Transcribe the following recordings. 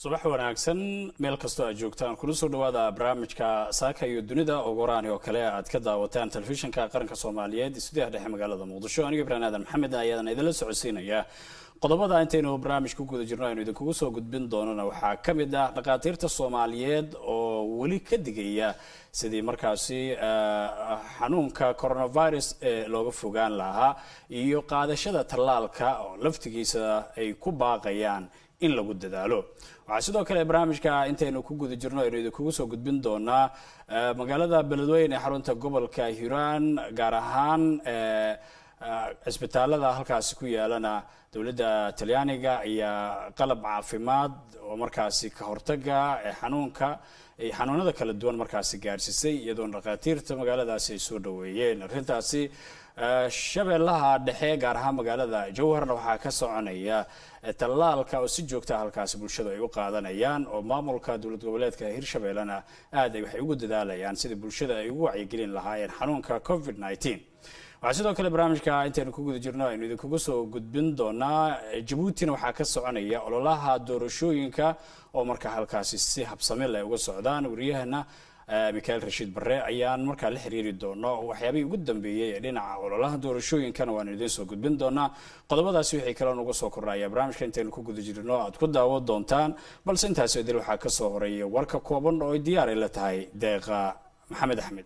subax wanaagsan meel kastoo aad joogtaan kuna soo dhawaada barnaamijka saaka iyo dunida ogoraani oo kale aad ka daawataan telefishinka qaranka soomaaliyeed stuudiyaha dhexe magaalada muqdisho aniga ibraan aadan maxamed ayaadan idinla socodsiinaya qodobada intaynu barnaamij ku guda jirno aynu idinkugu soo gudbin doonana waxaa ka mid ah dhakhaatiirta soomaaliyeed oo weli ka digaya sidii markaasi xanuunka coronavirus ee looga fogaan lahaa iyo qaadashada tallaalka oo laftigiisa ay ku baaqayaan in lagu dadaalo waxaa sidoo kale barnaamijka intaynu ku guda jirno aynu idinkugu soo gudbin doonaa magaalada beledweyne ee xarunta gobolka hiiraan gaar ahaan cisbitaalada halkaasi ku yaalana dowladda talyaaniga ayaa qalab caafimaad oo markaasi ka hortaga xanuunka xanuunada kala duwan markaasi gaarsiisay iyadoona dhakhaatiirta magaaladaasi ay soo dhaweeyeen arrintaasi shabeellaha dhexe gaar ahaan magaalada jowharna waxaa ka soconaya tallaalka oo si joogta halkaasi bulshadu ay u qaadanayaan oo maamulka dowlad goboleedka hirshabeellena aad ay waxay ugu dadaalayaan sidii bulshada ay ugu wacyigelin lahaayeen xanuunka covid nneteen waxaa sidoo kale barnaamijka intaynu ku guda jirno aynu idinkugu soo gudbin doonaa jabuutina waxaa ka soconaya ololaha doorashooyinka oo markaa halkaasi si habsamil ay uga socdaan wariyahana mikael rashiid barre ayaan markaa la xiriiri doono waxyaabihii ugu dambeeyey ee dhinaca ololaha doorashooyinkana waanu idiin soo gudbin doonaa qodobadaasi wixii kale nuga soo kordhaya barnaamijka intaynu ku guda jirno aad ku daawo doontaan balse intaasoo dil waxaa kasoo horeeya warka kooban oo ay diyaaray la tahay deeqa maxamed axmed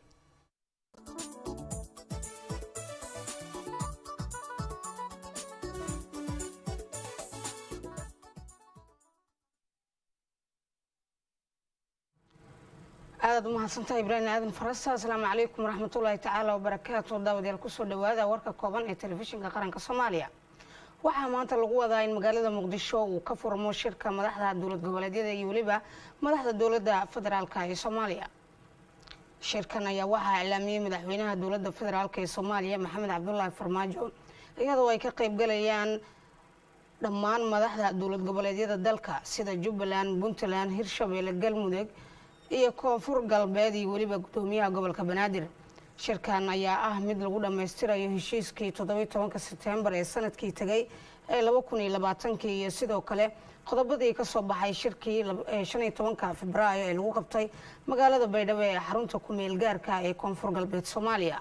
aadaad umahadsantaha ibraahim aadan farasa asalaamu calaykum waraxmatullaahi tacaala wabarakaatu daawadayaal kusoo dhawaada warka kooban ee telefishinka qaranka soomaaliya waxaa maanta lagu wadaa in magaalada muqdisho uu ka furmo shirka madaxda dowlad goboleedyada iyo weliba madaxda dowladda federaalk ee soomaaliya shirkan ayaa waxaa iclaamiyey madaxweynaha dowladda federaalk ee soomaaliya maxamed cabdulaahi farmaajo iyadoo ay ka qeybgalayaan dhammaan madaxda dowlad goboleedyada dalka sida jubbaland puntland hirshabeelle galmudug iyo koonfur galbeed iyo weliba gudoomiyaha gobolka banaadir shirkan ayaa ah mid lagu dhammaystirayo heshiiskii toddobiy tobanka sebtembar ee sanadkii tegay ee laba kun iyo labaatankii iyo sidoo kale qodobadii kasoo baxay shirkii shan iyo tobanka febraayo ee lagu qabtay magaalada baydhabo ee xarunta ku-meel gaarka ee koonfur galbeed soomaaliya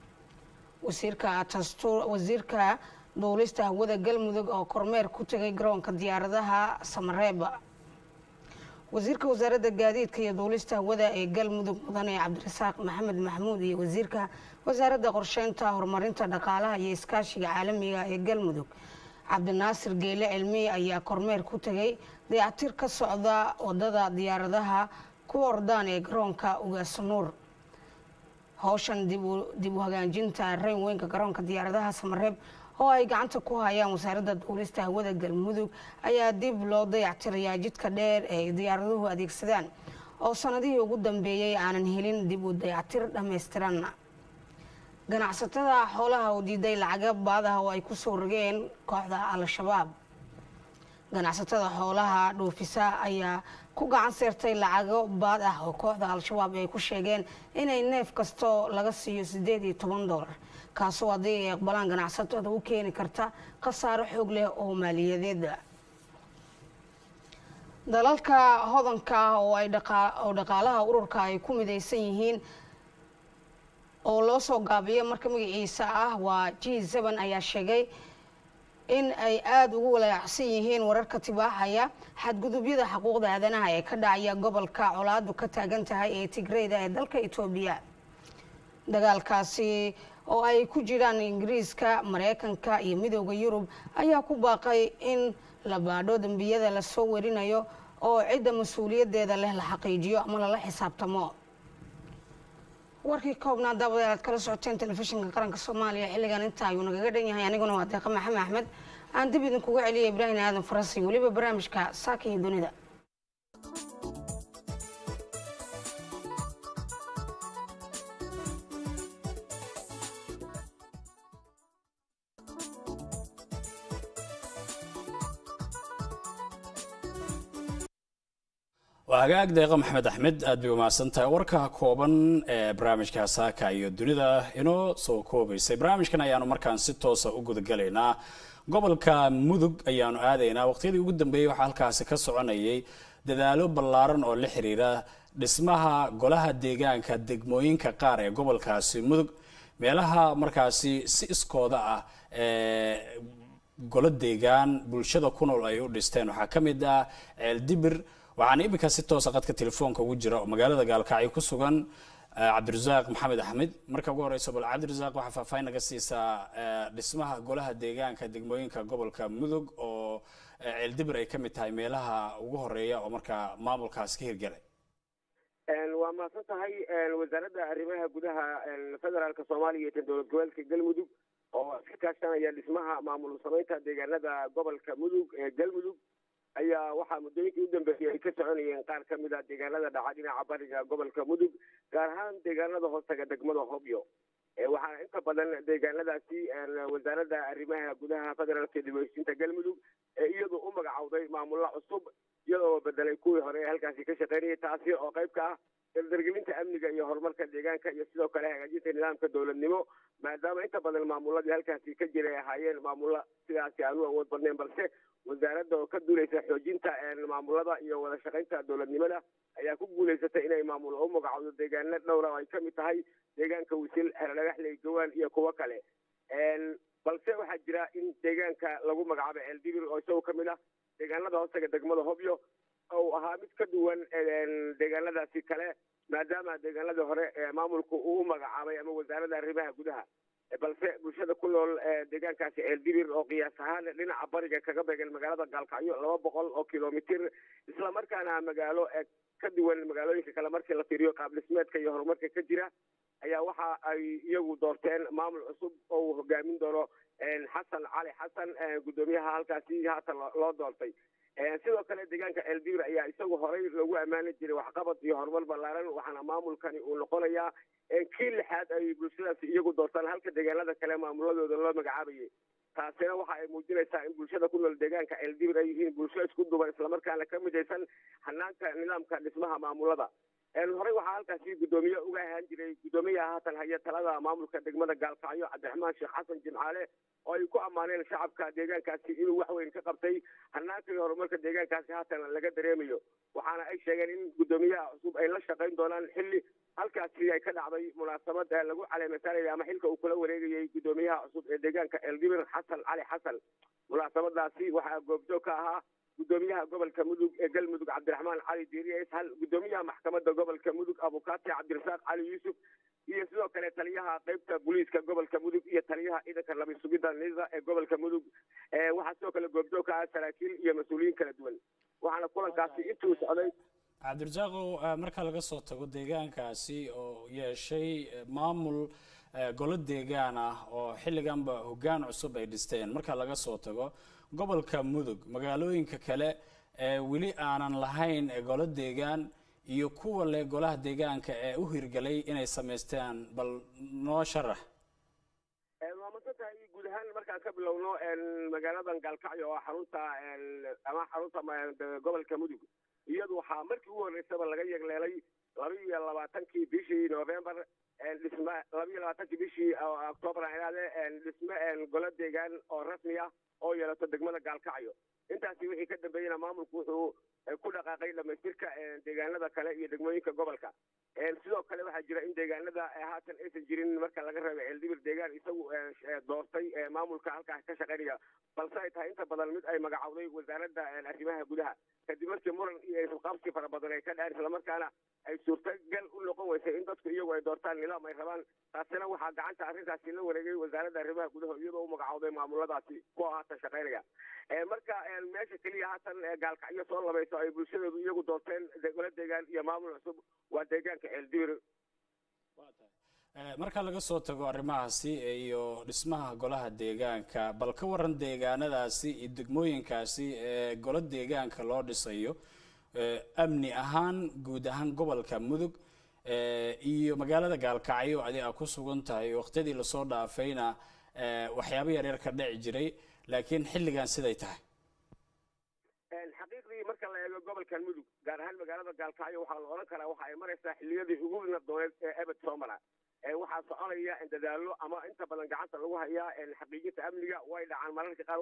wasiirka duulista hawada galmudug oo kormeer ku tegay garoonka diyaaradaha samareeb wasiirka wasaaradda gaadiidka iyo duulista hawada ee galmudug mudane cabdirasaaq maxamed maxamuud iyo wasiirka wasaaradda qorsheynta horumarinta dhaqaalaha iyo iskaashiga caalamiga ee galmudug cabdinaasir geele cilmi ayaa kormeer ku tegay dayactir ka socda wadada diyaaradaha ku ordaan ee garoonka ugaasanuur howshan dib u hagaajinta reyn weynka garoonka diyaaradaha samareeb oo ay gacanta ku hayaan wasaaradda duulista hawada galmudug ayaa dib loo dayactirayaa jidka dheer ee diyaaraduhu adeegsadaan oo sanadihii ugu dambeeyey aanan helin dib u dayactir dhammaystiran ganacsatada xoolaha oo diiday lacaga baadaha oo ay kusoo rogeen kooxda al-shabaab ganacsatada xoolaha dhoofisa ayaa ku gacan seertay lacago baad ah oo kooxda al-shabaab ay ku sheegeen inay neef kastoo laga siiyo siddeed iyo toban dollar kaasoo haddii ay aqbalaan ganacsatada u keeni karta khasaaro xoog leh oo maaliyadeeda dalalka hodanka ah oo oo dhaqaalaha ururka ay ku midaysan yihiin oo loo soo gaabiyo marka magaciisa ah waa g seven ayaa sheegay in ay aada ugu walaacsan yihiin wararka tibaaxaya xadgudubyada xuquuqda aadanaha ee ka dhacaya gobolka colaadu ka taagan tahay ee tigreyda ee dalka etoobiya dagaalkaasi oo ay ku jiraan ingiriiska mareykanka iyo midooda yurub ayaa ku baaqay in la baadho dembiyada lasoo werinayo oo cidda mas-uuliyadeeda leh la xaqiijiyo ama lala xisaabtamo warkii koobnaa daawadayaal aad kala socoteen telefishinka qaranka soomaaliya xilligan inta ayuu nagaga dhan yahay aniguna waa deeqa maxamed axmed aan dib idinkuga celiya ibraahim aadan farasi weliba barnaamijka saaka iyo dunida waa hagaag deeqa maxamed axmed aad bay umahadsan tahay warka kooban ee barnaamijka saaka iyo dunida inoo soo koobaysay barnaamijkan ayaanu markaan si toosa u gudagalaynaa gobolka mudug ayaanu aadaynaa waqtiyadii ugu dambeeyey waxaa halkaasi ka soconayay dadaalo ballaaran oo la xiriira dhismaha golaha deegaanka degmooyinka qaar ee gobolkaasi mudug meelaha markaasi si iskooda ah golo deegaan bulshada ku nool ay u dhisteen waxaa ka mid ah ceeldibir waxaana iminka si toosa qadka telefoonka ugu jira oo magaalada gaalkacyo ku sugan cabdirasaaq maxamed axmed marka ugu horeysa bal cabdirasaaq waxaa faahfaahin naga siisaa dhismaha golaha deegaanka degmooyinka gobolka mudug oo ceeldibir ay ka mid tahay meelaha ugu horeeya oo markaa maamulkaas ka hirgalay waa mahadsan tahay wasaaradda arrimaha gudaha federaalka soomaaliya iyo tan dowlad goboleedka galmudug oo iska kaashanaya dhismaha maamul samaynta deegaanada gobolka mudug ee galmudug ayaa waxaa muddooyinkii u dambeeyey ay ka soconayeen qaar ka mid a deegaanada dhaca dhinaca bariga gobolka mudug gaar ahaan deegaanada hoostaga degmada hobyo waxaana inta badan deegaanadaasi wasaaradda arrimaha gudaha federaalka dibheshinta galmudug ee iyadu u magacowday maamulla cusub iyadoo bedelay kuwii hore ee halkaasi ka shaqeynayay taasi oo qayb ka ah dardargelinta amniga iyo horumarka deegaanka iyo sidoo kale hagaajinta nidaamka dowladnimo maadaama inta badan maamuladii halkaasi ka jiray ahaayeen maamulla sidaasi aan u awood badnayn balse wasaaradda oo ka duuleysa xoojinta maamulada iyo wada shaqaynta dowladnimada ayaa ku guulaysatay inay maamul u magacowdo deegaano dhowra oo ay kamid tahay deegaanka wisil xeradhagaxley gawaan iyo kuwo kale balse waxaa jira in deegaanka lagu magacaabo ceeldibir oo isago kamid ah deegaanada hoostaga degmada hobyo ou ahaa mid ka duwan deegaanadaasi kale maadaama deegaanadii hore maamulku uu u magacaabay ama wasaaradda arrimaha gudaha balse bulshada ku nool deegaankaasi ceeldibir oo qiyaas ahaan dhinaca bariga kaga beegan magaalada gaalkacyo laba boqol oo kilomitir islamarkaana magaalo ka duwan magaalooyinka kale markii la fiiriyo qaab dhismeedka iyo horumarka ka jira ayaa waxa ay iyagu doorteen maamul cusub oo uu hogaamin doono xasan cali xasan guddoomiyaha halkaasi haatan loo doortay sidoo kale deegaanka ceeldibir ayaa isagu horey loogu ammaani jiray waxqabad iyo horumar ballaaran waxaana maamulkani uu noqonayaa kii lixaad ay bulshadaasi iyagu doortaan halka deegaanada kale maamuladooda loo magacaabayay taasina waxa ay muujinaysaa in bulshada ku nool deegaanka ceeldibir ay yihiin bulsho isku duban islamarkaana ka midaysan hanaanka nidaamka dhismaha maamulada horey waxaa halkaasi guddoomiye uga ahaan jiray guddoomiyaha haatan haya talada maamulka degmada gaalkacyo cabdiraxmaan sheekh xasan jimcaale oo ay ku ammaaneen shacabka deegaankaasi inuu wax weyn ka qabtay hanaanka iyo horumarka deegaankaasi haatan laga dareemayo waxaana ay sheegeen in guddoomiyaha cusub ay la shaqayn doonaan xilli halkaasi ay ka dhacday munaasabad lagu caleemasaanaya ama xilka uu kula wareegayay guddoomiyaha cusub ee deegaanka ceeldibir xasan cali xasan munaasabadaasi waxaa goobjoog ka ahaa guddoomiyaha gobolka mudug ee galmudug cabdiraxmaan cali diiriye ishal guddoomiyaha maxkamadda gobolka mudug abukaati cabdirasaaq cali yuusuf iyo sidoo kale taliyaha qeybta booliiska gobolka mudug iyo taliyaha ciidanka labi sugidda nisa ee gobolka mudug waxaa sidoo kale goobjoog ka ah saraakiil iyo mas-uuliyiin kala duwan waxaana kulankaasi intuu socday cabdirasaaqow marka laga soo tago deegaankaasi oo yeeshay maamul golo deegaan ah oo xilliganba hoggaan cusub ay dhisteen marka laga soo tago gobolka mudug magaalooyinka kale ee weli aanan lahayn golo deegaan iyo kuwa leh golaha deegaanka ee u hirgalay inay samaystaan bal noo sharax waa masantahay guud ahaan markaan ka bilowno magaaladan gaalkacyo oo xarunta ama xarunta gobolka mudug iyadu waxaa markii ugu horreysaba laga yegleelay laba iyo labaatankii bishii november dhisme laba iyo labaatankii bishii octoobar ilaade dhisme golo deegaan oo rasmi ah oo yeelato degmada gaalkacyo intaasi wixii ka dambeeyena maamulku wuxuu ku dhaqaaqay dhamaystirka deegaanada kale iyo degmooyinka gobolka sidoo kale waxaa jira in deegaanada haatan aysan jirin marka laga reebo ceeldibir deegaan isagu doortay maamulka halkaas ka shaqaynaya balse ay tahay inta badan mid ay magacowday wasaaradda arrimaha gudaha kadib markii muran iyo isqabsi fara badan ay ka dhaceen islamarkaana ay suurtagal u noqon weysay in dadku iyagu ay doortaan nidaam ay rabaan taasina waxaa gacanta arrintaasi la wareegay wasaaradda arrimaha gudaha iyadoo u magacowday maamuladaasi kuwa haatan shaqaynaya marka meesha keliya haatan gaalkacyo soo labayso ay bulshadeedu iyagu doorteen golo deegaan iyo maamul cusub waa deegaanka ceeldibir marka laga soo tago arrimahaasi iyo dhismaha golaha deegaanka bal ka waran deegaanadaasi iyo degmooyinkaasi ee golo deegaanka loo dhisayo amni ahaan guud ahaan gobolka mudug iyo magaalada gaalkacyo adi a ku sugan tahay waqtiyadii lasoo dhaafayna waxyaabo yaryar ka dhici jiray laakiin xilligan siday tahay xaqiiqdii marka la eego gobolkan mudug gaar ahaan magaalada gaalkacyo waxaa la odhan karaa waxa ay maraysaa xilliyadii ugu nabdooneed ee ebed soo mara waxaa soconaya dadaalo ama inta badan gacanta lagu hayaa xaqiijinta amniga way dhacaan mararka qaar wax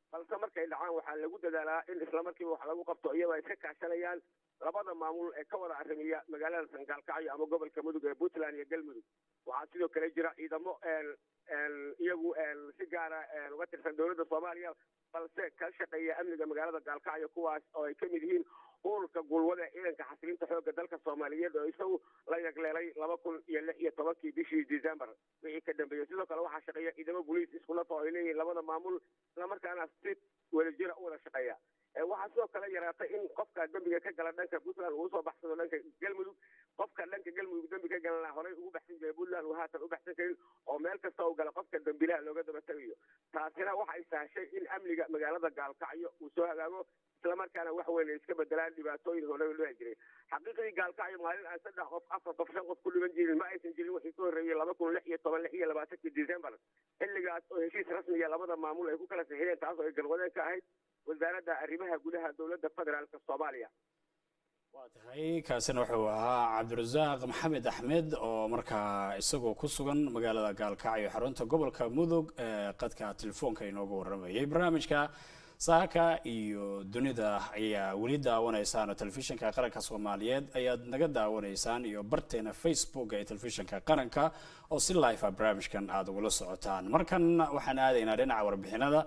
balse markay dhacaan waxaa lagu dadaalaa in islamarkiiba wax lagu qabto iyadoo ay iska kaashanayaan labada maamul ee ka wada arrimiya magaalada sangaalkacyo ama gobolka mudug ee puntland iyo galmudug waxaa sidoo kale jira ciidamo iyagu si gaara uga tirsan dowladda soomaaliya balse ka shaqeeya amniga magaalada gaalkacyo kuwaas oo ay kamid yihiin ururka gulwada ee ciidanka xasilinta xoogga dalka soomaaliyeed oo isagu la yagleelay laba kun iyo lix iyo tobankii bishii december wixii ka dambeeyey sidoo kale waxaa shaqeeya ciidamo boliis iskulata oo ay leeyihiin labada maamul islamarkaana si wadajira u wada shaqeeya waxaa sidoo kale yaraatay in qofka dembiga ka gala dhanka puntland uu usoo baxsado dhanka galmudug qofka dhanka galmudug dembi ka galana horey ugu baxsan jiray puntland uu haatan u baxsan karin oo meel kasta uu gala qofka dembilaha looga daba tegayo taasina waxay sahashay in amniga magaalada gaalkacyo uu soo hagaago islamarkaana wax weyn ay iska bedelaan dhibaatooyin hore loo jiray xaqiiqdii gaalkacyo maalin aan saddex qof afar qof shan qof ku dhiban jirin ma aysan jirin wixii ka horreeyey laba kun lix iyo toban lix iyo labaatankii december xilligaas oo heshiis rasmiya labada maamul ay ku kala saxiideen taas oo ay galwadeen ka ahayd wasaaradda arrimaha gudaha dowladda federaalk soomaaliya waa tahay kaasina wuxuu ahaa cabdirasaaq maxamed axmed oo markaa isagoo ku sugan magaalada gaalkacyo xarunta gobolka mudug ee qadka telefoonka inooga waramayay barnaamijka saaka iyo dunida ayaa weli daawanaysaan oo telefishinka qaranka soomaaliyeed ayaad naga daawanaysaan iyo barteena facebook ee telefishinka qaranka oo si live a barnaamijkan aada ugula socotaan markan waxaan aadaynaa dhinaca warbixinada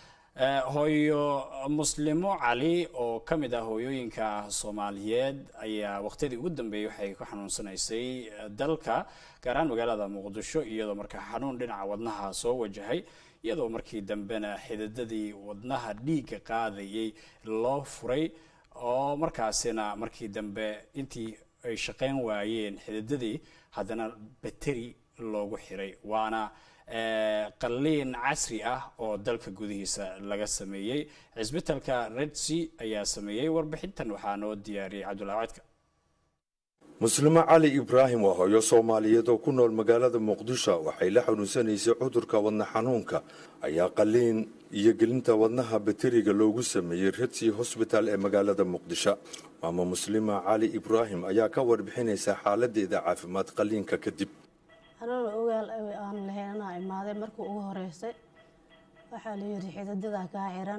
hooyo muslimo cali oo ka mid ah hooyooyinka soomaaliyeed ayaa waqtiyadii ugu dambeeyey waxay ku xanuunsanaysay dalka gaar ahaan magaalada muqdisho iyadoo markaa xanuun dhinaca wadnaha soo wajahay iyadoo markii dambena xididadii wadnaha dhiigga qaadayay loo furay oo markaasina markii dambe intii ay shaqayn waayeen xididadii haddana bateri loogu xiray waana qalliin casri ah oo dalka gudihiisa laga sameeyey cisbitalka redsi ayaa sameeyey warbixintan waxaa noo diyaariyey cabdullahi codka muslimo cali ibraahim waa hooyo soomaaliyeed oo ku nool magaalada muqdisho waxay la xanuunsanaysay cudurka wadna xanuunka ayaa qalliin iyo gelinta wadnaha bateriga loogu sameeyey redsi hosbital ee magaalada muqdisho maama muslima cali ibraahim ayaa ka warbixinaysa xaaladeeda caafimaad qalliinka kadib anana ogaal aan lahayn anaa imaaday markii ugu horeysay waxaa la yidhi xididada kaa xiran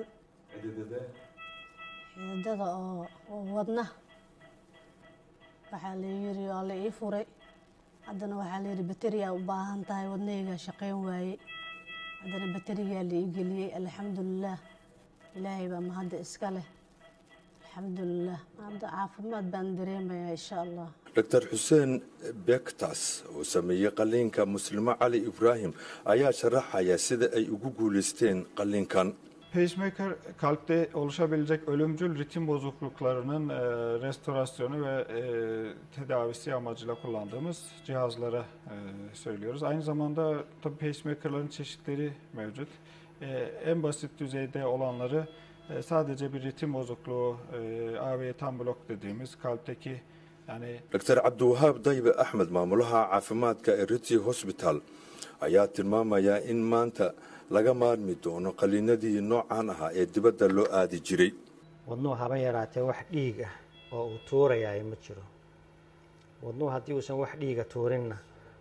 xididada oo wadna waxaa la yidhi waa la ii furay haddana waxaa la yidhi bateriyaa u baahan tahay wadnahaygaa shaqayn waayey haddana baterigaa la ii geliyey alxamdulilaah ilaahay baa mahadda iska leh alxamdulilah hadda caafimaad baan dareemayaa insha allah doctor xuseen bektas oo sameeyey qalliinka muslimo cali ibraahim ayaa sharaxaya sida ay ugu guulaysteen qalliinkan Pacemaker kalpte oluşabilecek ölümcül ritim bozukluklarının e, restorasyonu ve e, tedavisi amacıyla kullandığımız cihazlara e, söylüyoruz. Aynı zamanda tabii pacemakerların çeşitleri mevcut. E, en basit düzeyde olanları e, sadece bir ritim bozukluğu, e, AV tam blok dediğimiz kalpteki yani doctor cabdiwahaab daybe axmed maamulaha caafimaadka ee ritsi hosbital ayaa tilmaamaya in maanta laga maarmi doono qalliinadii noocan ahaa ee dibadda loo aadi jiray wadnuhu haba yaraatee wax dhiig ah oo uu tuurayaay ma jiro wadnuhu haddii uusan wax dhiiga tuurinna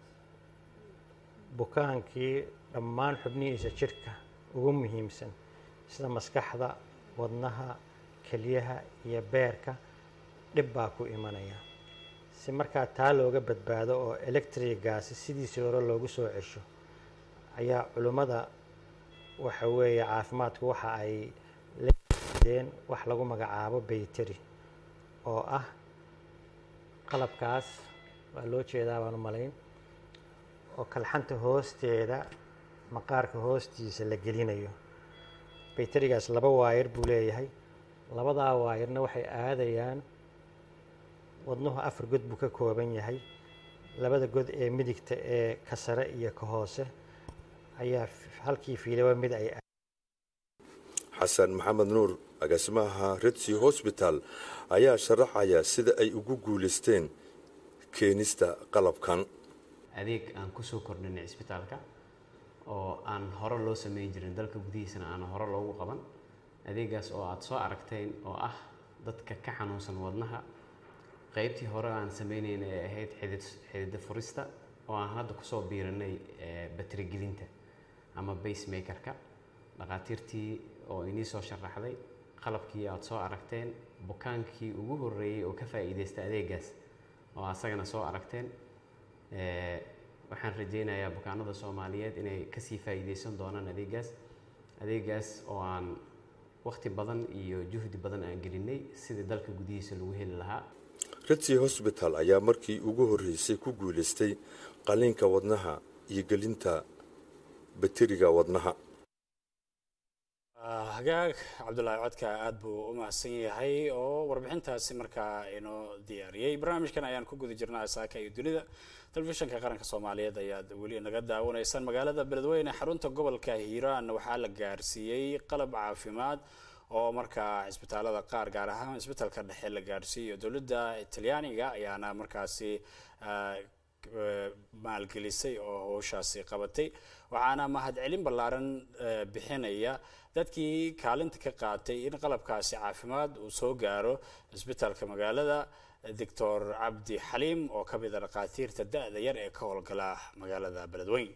bukaankii dhammaan xubnihiisa jidhka ugu muhiimsan sida maskaxda wadnaha keliyaha iyo beerka dhib baa ku imanaya si markaa taa looga badbaado oo electrigaasi sidiisii hore loogu soo cesho ayaa culimmada waxa weeye caafimaadku waxa ay ledeen wax lagu magacaabo bayteri oo ah qalabkaas waa loo jeedaa baan u malayn oo kalxanta hoosteeda maqaarka hoostiisa la gelinayo bayterigaas laba waayar buu leeyahay labadaa waayarna waxay aadayaan wadnuhu afar god buu ka kooban yahay labada god ee midigta ee ka sare iyo ka hoose ayaa halkii fiilaba mid ay xasan maxamed nuur agaasimaha redsi hosbital ayaa sharaxaya sida ay ugu guulaysteen keenista qalabkan adeeg aan kusoo kordhinay cisbitaalka oo aan hore loo sameyn jirin dalka gudihiisana aan hore loogu qaban adeegaas oo aada soo aragteen oo ah dadka ka xanuunsan wadnaha qaybtii hore aan sameynayna ee ahayd xidid xidida furista oo aan hadda kusoo biirinay baterigelinta ama basemakerka dhakhaatiirtii oo inii soo sharaxday qalabkii aad soo aragteen bukaankii ugu horreeyey oo ka faa'iidaysta adeegaas oo asagana soo aragteen Eh, waxaan rajaynayaa bukaanada soomaaliyeed inay kasii faa'iidaysan doonaan adeegaas adeegaas oo aan waqti badan iyo juhdi badan aan gelinay sidii dalka gudihiisa lagu heli lahaa ritsi hosbital ayaa markii ugu horreysay ku guulaystay qaliinka wadnaha iyo gelinta bateriga wadnaha hagaag cabdulaahi codka aad buu u mahadsan yahay oo warbixintaasi markaa inoo diyaariyey barnaamijkan ayaan ku guda jirnaa saaka iyo dunida telefishinka qaranka soomaaliyeed ayaad weli naga daawanaysaan magaalada beledweyne xarunta gobolka hiiraan waxaa la gaarsiiyey qalab caafimaad oo markaa cisbitaalada qaar gaar ahaan cisbitaalka dhexe la gaarsiiyo dowladda talyaaniga ayaana markaasi ah, eh, maalgelisay oo howshaasi qabatay waxaana mahadcelin ballaaran eh, bixinaya dadkii kaalinta ka qaatay in qalabkaasi caafimaad uu soo gaaro cisbitaalka magaalada doctor cabdi xaliim oo ka mid a dhakhaatiirta da-da yar ee ka howlgala magaalada beledweyn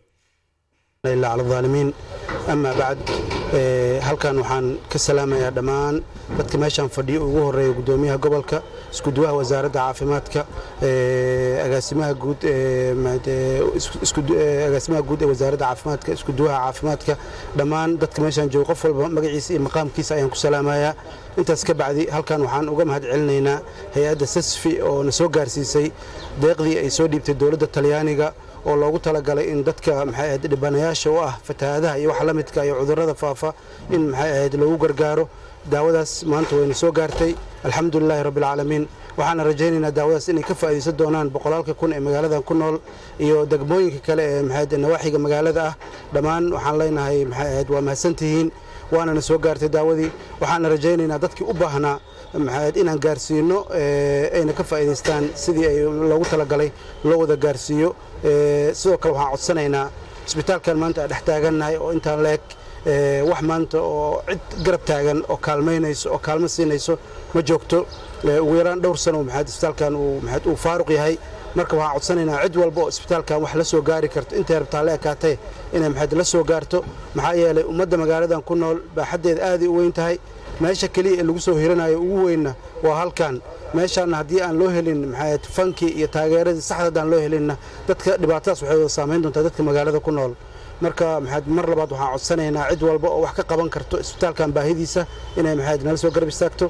إلا على الظالمين أما بعد ee, halkan waxaan ka salaamayaa dhammaan dadka meeshaan fadhiyo ugu horeeya gudoomiyaha gobolka iskuduwaha wasaaradda caafimaadka ee, agaasimaha guud ee, maad- ee, isku- isku- ee, agaasimaha guud ee wasaaradda caafimaadka iskuduwaha caafimaadka dhammaan dadka meeshaan jooga qof walba magaciisa iyo maqaamkiisa ayaan ku salaamayaa intaas ka bacdi halkan waxaan uga mahad celinaynaa hay-adda sasfi oo na soo gaarsiisay deeqdii ay soo dhiibtay dowladda talyaaniga oo loogu talagalay in dadka maxay ahayd dhibanayaasha u ah fatahaadaha iyo waxa la midka iyo cudurrada faafa in maxay ahayd loogu gargaaro daawadaas maanta wayna soo gaartay alxamdulilaahi rabbilcaalamiin waxaana rajaynaynaa daawadaas inay ka faa'iidaysan doonaan boqolaalka kun ee magaaladan ku nool iyo degmooyinka kale ee maxay ahayd nawaaxiga magaalada ah dhammaan waxaan leenahay maxay ahayd waa mahadsantihiin waanana soo gaartay daawadii waxaana rajaynaynaa dadkii u baahnaa maxay ahayd inaan gaarsiino ee, ayna ka faa'iidaystaan sidii ay loogu talagalay loo wada gaarsiiyo Ee, sidoo kale waxaan codsanaynaa isbitaalkan maanta aan dhex taagannahay oo intaan leeg ee, wax maanta oo cid garab taagan oo kaalmaynayso oo kaalmo siinayso ma joogto Ee, ugu yaraan dhowr sano maxaad isbitaalkan uu maxaad uu faaruq yahay marka waxaan codsanaynaa cid walba oo isbitaalkan wax la soo gaari karto intay rabtaa la ekaatee inay maxaad la soo gaarto maxaa yeelay ummadda magaaladan ku nool baaxaddeeda aaday u weyn tahay meesha keliya ee lagu soo hiranayo ugu weynna waa halkan meeshaana haddii aan loo helin maxayd fankii iyo taageeradii saxda haddaan loo helinna dadka dhibaatadaas waxay wada saameyn doontaa dadka magaalada ku nool marka maxayd mar labaad waxaan codsanaynaa cid walba oo wax ka qaban karto isbitaalkan baahidiisa inay maxayd nala soo garab istaagto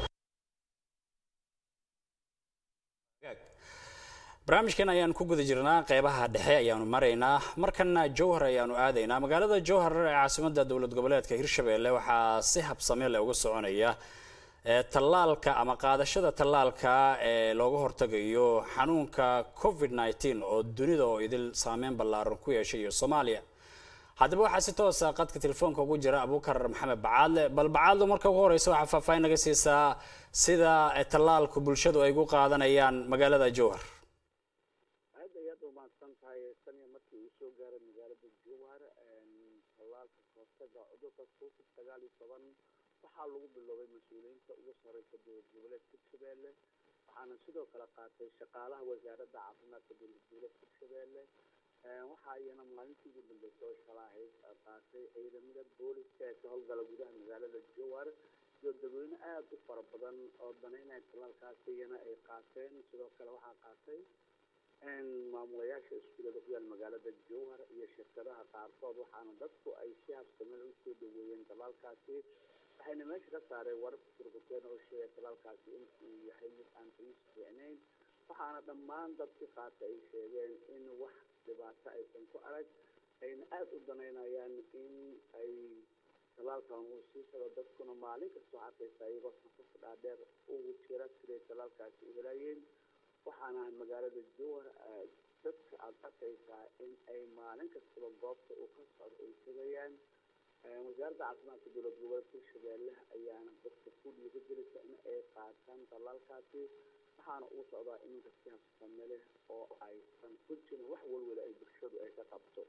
barnaamijkan ayaan ku guda jirnaa qeybaha dhexe ayaanu maraynaa markana jowhar ayaanu aadaynaa magaalada jowhar ee caasimada dowlad goboleedka hirshabelle waxaa si habsame leh uga soconaya ee tallaalka ama qaadashada tallaalka ee looga hortagayo xanuunka covid 19 oo dunida oo idil saameyn ballaaran ku yeeshay iyo soomaaliya haddaba waxaa si toosa qadka telefoonka ugu jira abuukar maxamed bacaadle bal bacaadle marka ugu horeysa waxaa faahfaahin naga siisaa sida eh, tallaalku bulshadu ay ugu qaadanayaan magaalada jowhar aad ayaad u mahadsan tahay taniya markii uu soo gaaray magaalada jowhar tallaalka kahortaga cudurka covid sagaal iyo toban waxaa lagu biloobay mas-uuliyiinta ugu sareysa dowlad goboleedka hirshabelle waxaana sidoo kale qaatay shaqaalaha wasaaradda caafimaadka dowlad goboleedka hirshabelle waxaa iyana maalintii ugu dambeysay oo shalaahayd qaatay ciidamada booliska ee ka howlgala gudaha magaalada jowhar iyo dadweyne aada u fara badan oo danaynaya tallaalkaasi iyana ay qaateen sidoo kale waxaa qaatay maamulayaasha iskuulada ku yaal magaalada jowhar iyo shirkadaha qaarkood waxaana dadku ay si habsameen usoo dhaweeyeen talaalkaasi waxayna meesha ka saareen warar turkuteen oo sheegay talaalkaasi inuu yahay mid aan qiis fiicnayn waxaana dhammaan dadkii qaata ay sheegeen in wax dhibaato aysan ku arag ayna aada u danaynayaan in ay talaalkan uu sii socdo dadkuna maalin kastoo arkaysa iyagoo safaf dhaadheer ugu jira siday talaalkaasi u helayeen waxaana magaalada jowhar dadka aada arkaysaa in ay maalin kastaba goobta uu ka socdo ay tegayaan wasaaradda caafimaadka dowlad goboleedka hirshabelle ayaana dadka ku dhiiri gelisa in ay qaataan talaalkaasi waxaana uu socdaa iminka si habsame leh oo aysan ku jirin wax walwala ay bulshadu ay ka qabto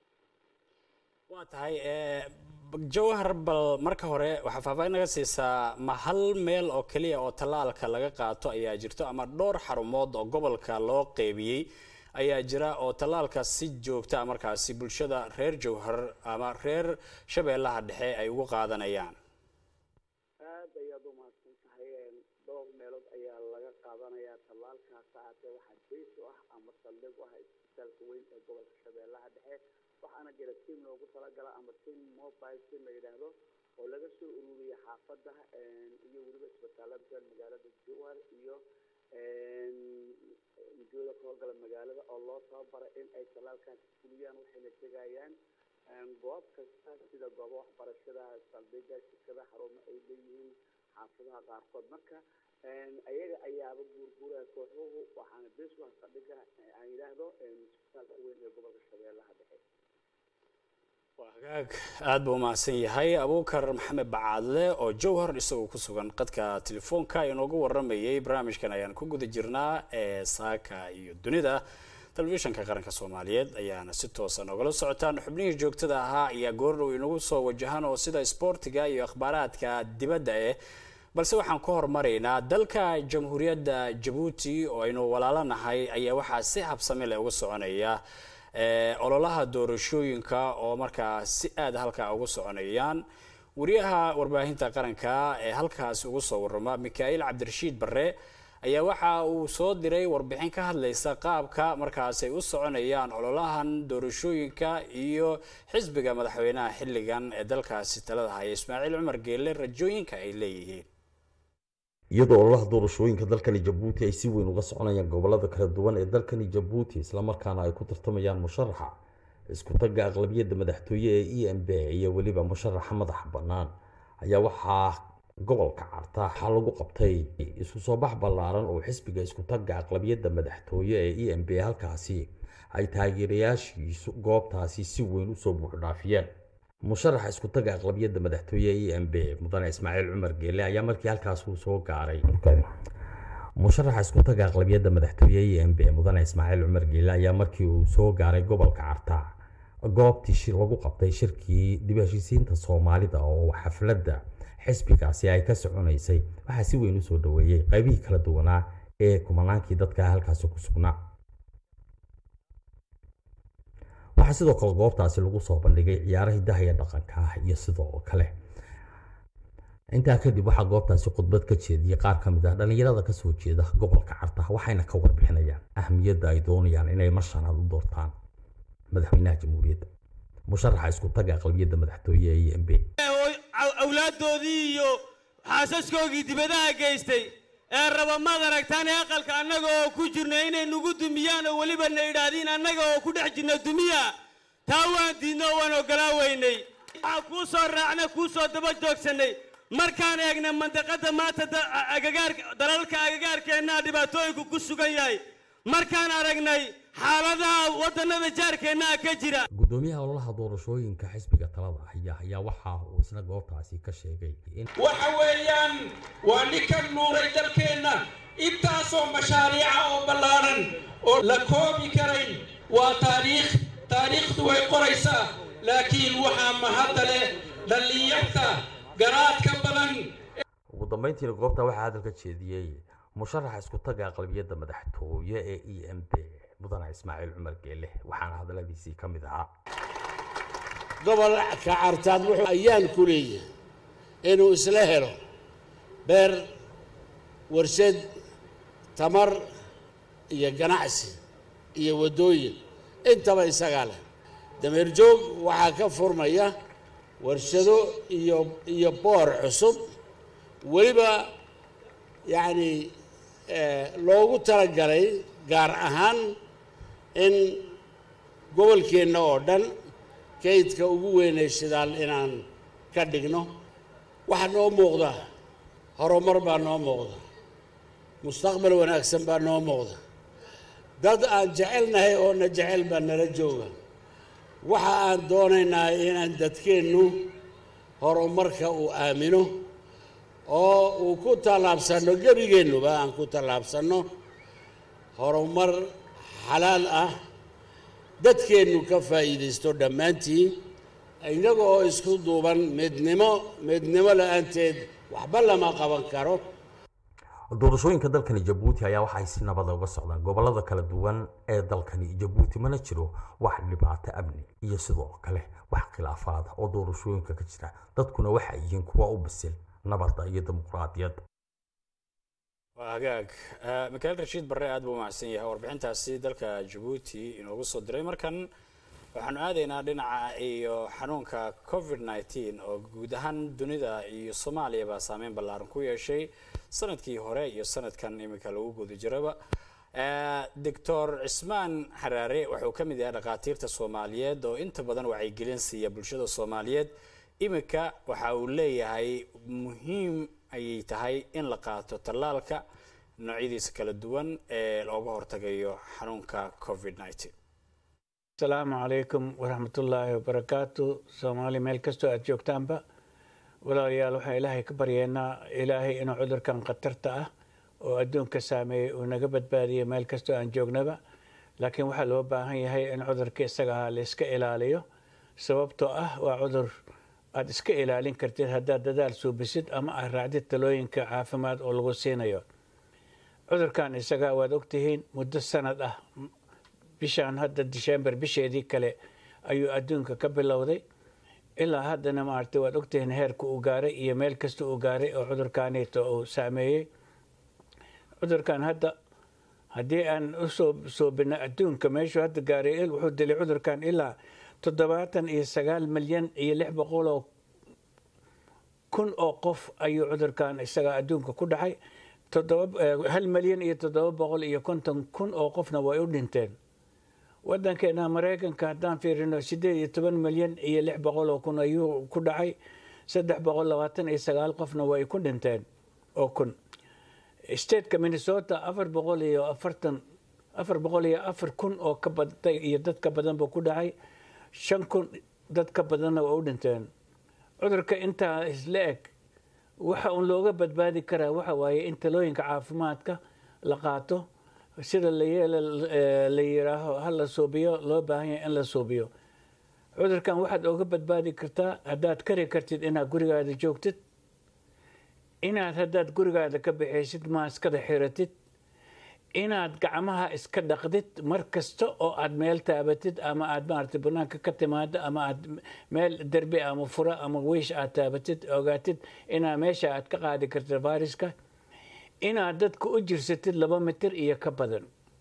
waa tahay eh, jowhar bal marka hore waxaa faahfaahin naga siisaa ma hal meel oo keliya oo tallaalka laga qaato ayaa jirto ama dhowr xarumood oo gobolka loo qeybiyey ayaa jira oo tallaalka si joogta ah markaasi bulshada reer jowhar ama reer shabeellaha dhexe ay ugu qaadanayaan ahaatee waxaa beys u ah ama saldhig u ah isbitaalka weyn ee gobolka shabeellaha dhexe waxaana jira tiam loogu talagala ama team mobile team la yidhaahdo oo laga soo ururiyay xaafadda iyo weliba isbitaalada magaalada jowhar iyo ujeeda ka howlgala magaalada oo loo tababaray in ay talaalkaasi fuliyaan waxayna tegayaan goob kasta sida goobo waxbarashada saldhiga shirkada xarumo ay leeyihiin xaafadaha qaarkood marka ayaga ayaaba guurguuraya kooxuhu waxaana beeswaha saldhiga aan yidhaahdo isbitaalka weyn ee gobolka shabeellaha dhexe waa hagaag aada buu umahadsan yahay abuukar maxamed bacaadle oo jowhar isagoo ku sugan qadka telefoonka inoogu waramayay barnaamijkan ayaan ku guda jirnaa ee saaka iyo dunida telefishanka qaranka soomaaliyeed ayaana si toosa noogala socotaan xubnihii joogtada ahaa ayaa goordhow inagu soo wajahan oo sida isboortiga iyo akhbaaraadka dibadda eh balse waxaan ku hormaraynaa dalka jamhuuriyadda jabuuti oo aynu walaalanahay ayaa waxaa si habsami leh uga soconaya ololaha doorashooyinka oo markaa si aada halkaa ugu soconayaan wariyaha warbaahinta qaranka ee halkaas ugu soo warama mikaail cabdirashiid barre ayaa waxa uu soo diray warbixin ka hadlaysa qaabka markaas ay u soconayaan ololahan doorashooyinka iyo xisbiga madaxweynaha xilligan ee dalkaasi talada haya ismaaciil cumar geelle rajooyinka ay leeyihiin iyadoo ololaha doorashooyinka dalkani jabuuti ay si weyn uga soconayaan gobolada kala duwan ee dalkani jabuuti islamarkaana ay ku tartamayaan musharaxa isku tagga aqlabiyadda madaxtooye ee e m b iyo weliba musharaxa madaxa bannaan ayaa waxaa gobolka carta waxaa lagu qabtay isu soo bax ballaaran oo xisbiga isku tagga aqlabiyadda madaxtooye ee e m b halkaasi ay taageerayaashiisu goobtaasi si weyn usoo buuxdhaafiyeen musharaxa isku tagga aqlabiyadda madaxtooye e m b mudane ismaaciil cumar geele ayaa markii halkaas uu soo gaaray musharaxa isku tagga aqlabiyadda madaxtooye e m b mudane ismaaciil cumar geele ayaa markii uu soo gaaray gobolka carta goobtii lagu qabtay shirkii dib heshiisiinta soomaalida oo xafladda xisbigaasi ay ka soconaysay waxaa si weyn usoo dhaweeyey qaybihii kala duwanaa ee kumanaankii dadka halkaasi ku sugnaa waxaa sidoo kale goobtaasi lagu soo bandhigay ciyaaro hidaha iyo dhaqanka ah iyo sidoo kale intaa kadib waxaa goobtaasi khudbad ka jeediyey qaar ka mid ah dhallinyarada kasoo jeeda gobolka carta waxayna ka warbixinayaan ahamiyadda ay doonayaan inay mar shanaad u doortaan madaxweynaha jamhuuriyadda musharaxa isku taga aqlabiyadda madaxtooye ee e m b awlaaddoodii iyo xaasaskoogii dibadaha geystay ee raba maad aragtaan ee aqalka annaga oo ku jirna inay nagu dumiyaan oo weliba na idhaahdiin annaga oo ku dhex jirna dumiya taa waan diidno oo waan oggolaa weynay waxaa kuu soo raacna kuu soo daba joogsannay markaan eegnay mandaqadda maanta dalalka agagaarkeennaa dhibaatooyinku ku sugan yahay markaan aragnay xaaladaha waddannada jaarkeennaa ka jira gudoomiyaha ololaha doorashooyinka xisbiga talada haya ayaa waxa uu isna goobtaasi ka sheegay waxa weeyaan waa ninkan nuuray dalkeenna intaasoo mashaariica oo ballaaran oo la koobi karayn waa taariikh taariikhdu way qoraysaa laakiin waxaa mahadda leh dhallinyarta garaadka badan ugu dambeyntiina goobta waxaa hadalka jeediyey musharaxa isku taga aqlabiyadda madaxtooye ee e m b mudane ismaaciil cumar geele waxaana hadaladiisii ka mid ahaa gobolka cartaad wuxuu ayaan ku leeyahay inuu isla helo beer warshad tamar iyo ganacsi iyo waddooyin intaba isagaa leh dameer joog waxaa ka furmaya warshado iyo iyo boor cusub weliba yacni loogu talagalay gaar ahaan in gobolkeenna oo dhan kaydka ugu weynay shidaal inaan ka dhigno waxaa noo muuqda horumar baa noo muuqda mustaqbal wanaagsan baa noo muuqda dad aan jecelnahay oo na jecel baa nala jooga waxa aan doonaynaa inaan dadkeennu horumarka uu aamino oo uu ku tallaabsanno gebigeennuba aan ku tallaabsanno horumar xalaal ah dadkeennu ka faa'iidaysto dhammaantiin innaga oo isku duuban midnimo midnimo la-aanteed waxba lama qaban karo doorashooyinka dalkani jabuuti ayaa waxay si nabada uga socdaan gobolada kala duwan ee dalkani jabuuti mana jiro wax dhibaato amni iyo sidoo kale wax khilaafaad oo doorashooyinka ka jira dadkuna waxay yihiin kuwa u bisil nabadda iyo dimuqraadiyadda waa hagaag mikael rashiid barre aad buu umahadsan yahay warbixintaasi dalka jabuuti inoogu soo diray markan waxaanu aadaynaa dhinaca iyo xanuunka covid nneteen oo guud ahaan dunida iyo soomaaliyaba saameyn ballaaran ku yeeshay sanadkii hore iyo sanadkan iminka lagu guda jiraba doctor cismaan xaraare wuxuu ka mid yahay dhakhaatiirta soomaaliyeed oo inta badan wacyigelin siiya bulshada soomaaliyeed iminka waxa uu leeyahay muhiim ayay tahay in la qaato tallaalka noocyadiisa kala duwan ee looga hortagayo xanuunka covid nneteen asalaamu calaykum waraxmatullaahi wabarakaatu soomaali meel kastoo aada joogtaanba walaalayaal waxaan ilaahay ka baryeennaa ilaahay inuu cudurkan khatarta ah oo adduunka saameeyey uu naga badbaadiyo meel kastoo aan joognaba laakiin waxaa loo baahan yahay in cudurka isaga ahaa la iska ilaaliyo sababtoo ah waa cudur aada iska ilaalin kartid haddaad dadaal suubisid ama aad raacdid talooyinka caafimaad oo lagu siinayo cudurkan isaga waad ogtihiin muddo sanad ah bishaan hadda december bisheedii kale ayuu adduunka ka bilowday ilaa haddana maaragtay waad ogtihiin heerka uu gaaray iyo meel kasta uu gaaray oo cudurkaaniito uu saameeyey cudurkan hadda haddii aan usoo soobina adduunka meeshuu hadda gaaray wuxuu dilay cudurkan ilaa toddobaatan iyo sagaal milyan iyo lix boqoloo kun oo qof ayuu cudurkan isaga adduunka ku dhacay hal milyan iyo toddoba boqol iyo konton kun oo qofna way u dhinteen wadankeena maraykanka haddaan fiirino sideed iyo toban milyan iyo lix boqol oo kun ayuu ku dhacay saddex boqol labaatan iyo sagaal qofna way ku dhinteen oo kun stateka minnesota afar boqol iyo afartan afar boqol iyo afar kun oo ka baday iyo dad ka badan buu ku dhacay shan kun dad ka badanna waa u dhinteen cudurka intaa isla eg waxa uun looga badbaadi karaa waxa waaye in talooyinka caafimaadka la qaato sida la yiraaho ha la suubiyo loo baahan yahay in la suubiyo cudurkan waxaad ooga badbaadi kartaa haddaad kari kartid inaad gurigaada joogtid inaad haddaad gurigaada ka baxaysid maaskada xiratid inaad gacmaha iska dhaqdid mar kasta oo aad meel taabatid ama aad maaragtay banaanka ka timaado ama aad meel derbi ama fura ama wiish aad taabatid ogaatid inaa meesha aad ka qaadi kartid viruska inaad dadka u jirsatid laba mitir iyo ka badan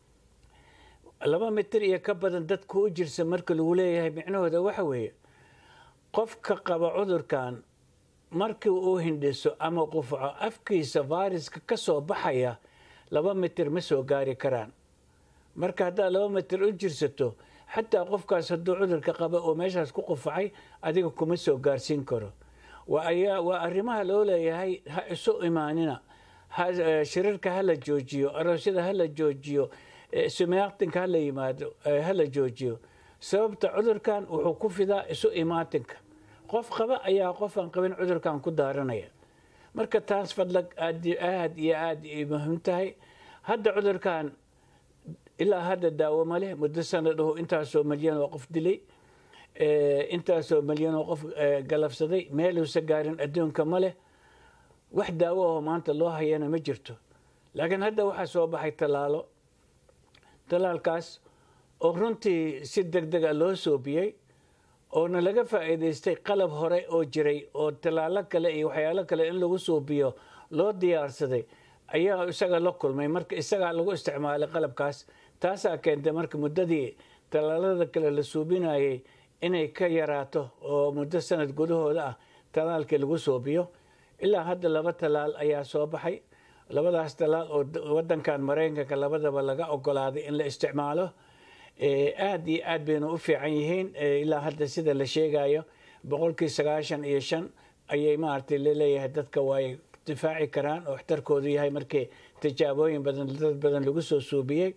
laba mitir iyo ka badan dadka u jirsa marka lagu leeyahay micnahooda waxa weeye qofka qaba cudurkan markii uu hindhiso ama qufaco afkiisa viruska ka soo baxaya laba mitir ma soo gaari karaan marka haddaad laba mitir u jirsato xataa qofkaas hadduu cudurka qaba oo meeshaas ku qufacay adiga kuma soo gaarsiin karo waa arrimaha loo leeyahay ha isu imaanina shirarka hala joojiyo aroosyada hala joojiyo sumeaqtinka hala yimaado hala joojiyo sababta cudurkan wuxuu ku fidaa isu imaatinka qof qaba ayaa qof aan qabin cudurkan ku daaranaya marka taas fadlag aad aad iyo aad muhiim tahay hadda cudurkan ilaa hadda daawo ma leh muddo sanadahu intaasoo milyan oo qof dilay intaasoo milyan oo qof galabsaday meeluusa gaarin adduunka ma leh wax daawo oo maanta loo hayana ma jirto laakiin hadda waxaa soo baxay tallaalo tallaalkaas oo runtii si deg dega loo soobiyey oona laga faa'iidaystay qalab hore oo jiray oo tallaalo kale iyo waxyaalo kale in lagu suubiyo loo diyaarsaday ayaa isaga la kulmay marka isagaa lagu isticmaalay qalabkaas taasaa keentay marka muddadii tallaalada kale la suubinayay inay ka yaraato oo muddo sanad gudahooda ah tallaalkii lagu suubiyo ilaa hadda laba tallaal ayaa soo baxay labadaas tallaal oo wadankan maraykanka labadaba laga ogolaaday in la isticmaalo aada iyo aad bayna u fiican yihiin ilaa hadda sida la sheegayo boqolkii sagaashan iyo shan ayay maaragtay laleeyahay dadka waay difaaci karaan oo waxtarkoodu yahay markii tijaabooyin badan dad badan lagu soo suubiyey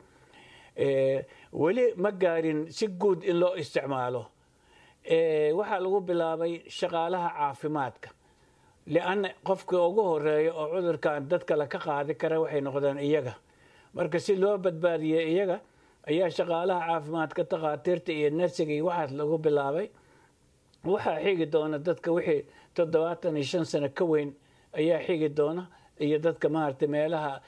weli ma gaarin si guud in loo isticmaalo waxaa lagu bilaabay shaqaalaha caafimaadka lianna qofka ugu horeeya oo cudurkan dad kale ka qaadi kara waxay noqdeen iyaga marka si loo badbaadiyo iyaga ayaa shaqaalaha caafimaadka takhaatiirta iyo nersiga iyo waxaas lagu bilaabay waxaa xigi doona dadka wixii toddobaatan iyo shan sano ka weyn ayaa xigi doona iyo dadka maaragtay meelaha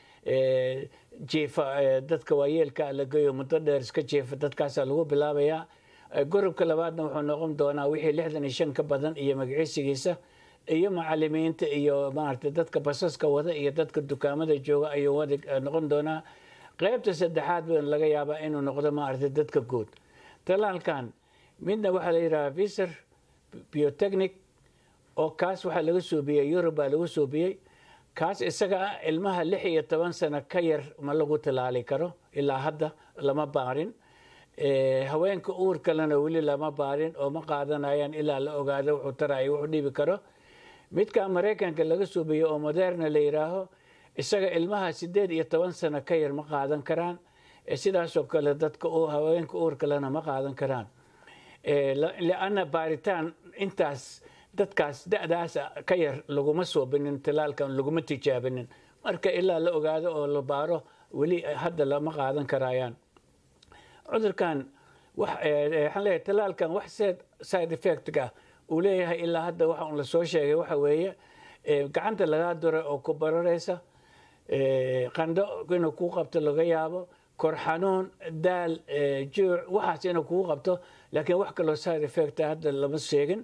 jiifa dadka waayeelka la geeyo muddo dheer iska jiifa dadkaasaa lagu bilaabayaa gorobka labaadna wuxuu noqon doonaa wixii lixdan iyo shan ka badan iyo magiciisigiisa iyo macalimiinta iyo maaragtay dadka basaska wada iyo dadka dukaamada jooga ayuu wada noqon doonaa qaybta saddexaad baa laga yaabaa inuu noqdo maaragtay dadka guud talaalkan midna waxaa la yidhahaa viser biotechnic oo kaas waxaa laga soobiyey yurub baa lagu soobiyey kaas isaga ah ilmaha lix iyo toban sano ka yar ma lagu talaali karo ilaa hadda lama baarin haweenka uur kalena weli lama baarin oo ma qaadanayaan ilaa la ogaado wuxuu taraya wuxuu dhibi karo midka maraykanka laga suubiyo oo moderna la yidhaaho isaga ilmaha sideed iyo toban sano ka yar ma qaadan karaan sidaasoo kale dadka haweenka uur kalena ma qaadan karaan lianna baaritaan intaas dadkaas da'daas ka yar laguma soobinin talaalkan laguma tijaabinin marka ilaa la ogaado oo la baaro weli hadda lama qaadan karayaan cudurkan waxaan leeyahay talaalkan wax side effectka uu leeyahay ilaa hadda waxa un lasoo sheegay waxa weeye gacanta lagaa duray oo ku bararaysa qandho inuu kuu qabto laga yaabo kor xanuun daal juuc waxaas inuu kugu qabto laakiin wax kaloo side effecta hadda lama sheegin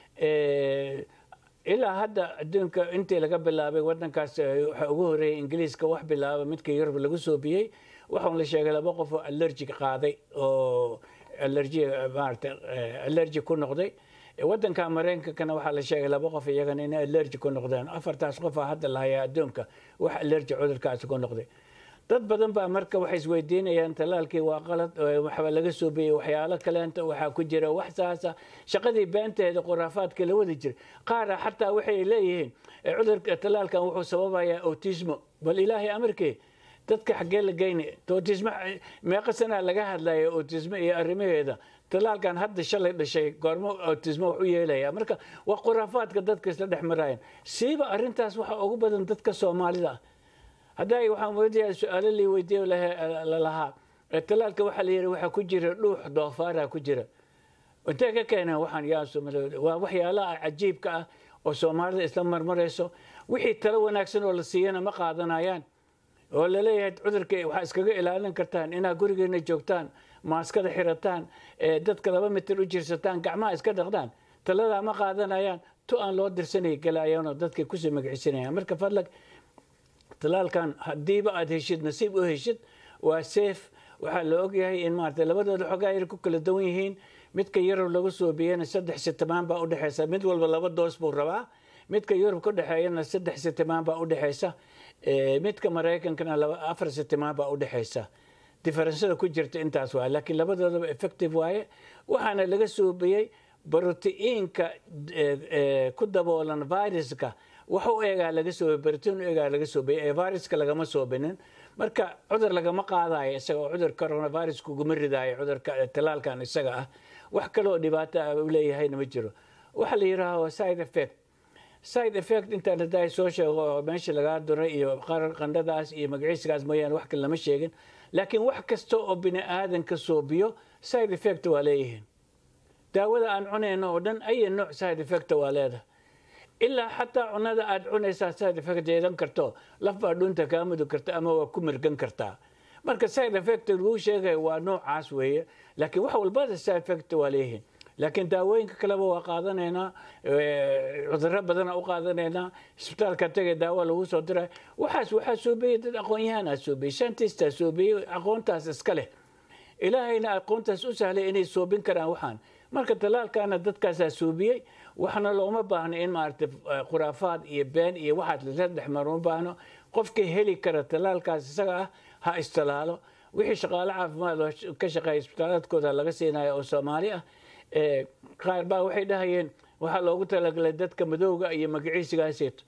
ilaa hadda adduunka intii laga bilaabay wadankaas waxaa ugu horeeyay ingiliiska wax bilaaba midka yurub lagu soobiyey waxaun la sheegay laba qof oo allergi qaaday oo allergi maarata allergi ku noqday wadanka maraykankana waxaa la sheegay laba qof iyagana inay allergi ku noqdeen afartaas qof aa hadda lahayaa adduunka wax allergi cudurkaasi ku noqday dad badan baa marka waxay isweydiinayaan talaalkii waa qalad waxba laga soo biyey waxyaalo kaleenta waxaa ku jira wax saasa shaqadii beenteeda khuraafaadka la wadi jira qaara xataa waxay leeyihiin cudurka talaalkan wuxuu sababayaa autismo bal ilaahay amarkii dadka xaggee la geyni autismo meeqa sanaa laga hadlaya autismo iyo arrimaheeda talaalkan hadda shalay dhashay goormo autismo wax u yeelaya marka waa khuraafaadka dadka isla dhex marayan siiba arrintaas waxaa ugu badan dadka soomaalida ah hadda waxaan weydiyaa su-aalo lii weydiiyo lalahaa talaalka waxaa la yidhi waxaa ku jira dhuux doofaara ku jira intee ka keeneen waxaan yaa waa waxyaalaha cajiibka ah oo soomaalida isla marmarayso wixii talo wanaagsan oo la siiyana ma qaadanayaan oo laleeyahay cudurka waxaa iskaga ilaalin kartaan inaad gurigeena joogtaan maaskada xirataan dadka laba mitir u jirsataan gacmaha iska dhaqdaan taladaa ma qaadanayaan tu aan loo dirsanay galayaanoo dadkay kusii magicisanayaan marka fadlag talaalkan haddiiba aada heshid nasiib u heshid waa safe waxaa la ogyahay in maarata labadooda xogaa yar ku kala duwan yihiin midka yurub lagu soobiyena saddex sitimaan baa udhexeysa mid walba laba doos buu rabaa midka yurub ka dhexeeyana saddex sitimaan baa udhexeysa midka maraykankana afar sitimaan baa udhexeysa diferensada ku jirta intaas waay laakiin labadoodaba effective waaye waxaana laga soobiyey brotiiinka ku daboolan viruska wax u eegaa laga soobay baritiin u eegaa laga soobay ee viruska lagama soobinin marka cudur lagama qaadayo isaga oo cudur coronavirus kuguma ridaayo cudurka talaalkan isaga ah wax kaloo dhibaato ah u leeyahayna ma jiro waxaa la yidhaaho side effect side effect intaan hadaa soo sheego oo meesha lagaa duray iyo qarar qandhadaas iyo magaciiskaas mooyaane wax kale lama sheegin laakiin wax kasta oo bini aadanka soobiyo side effect waa leeyihiin daawada aan cunayno oo dhan aya nooc side effect waa leedahay ilaa xataa cunada aad cunaysaa side effect yeelan karto laf baa dhunta kaa mudug karta ama waa ku mirgan kartaa marka side effect lagu sheegaya waa noocaas weeye laakiin wax walbada side effect waa leeyihiin laakiin daawooyinka kaleba waa qaadanaynaa cuduro badana u qaadanaynaa isbitaalka tagay daawo lagu soo diray waxaas waxaa soobiyey dad aqoon-yahanaa soobiyey shantistaa soobiyey aqoontaas iska leh ilaahayna aqoontaas u sahlay inay soobin karaan waxaan marka talaalkana dadkaasaa soobiyey waxna looma baahno in maaragtay khuraafaad iyo been iyo waxaad lala dhexmar uma baahno qofkii heli kara talaalkaas isaga ah ha istalaalo wixii shaqaale caafimaad oo ka shaqeeya isbitaalaadkooda laga siinayo oo soomaali ah qaar baa waxay dhahayeen waxaa loogu talagalay dadka madowga iyo magaciisigaaseeto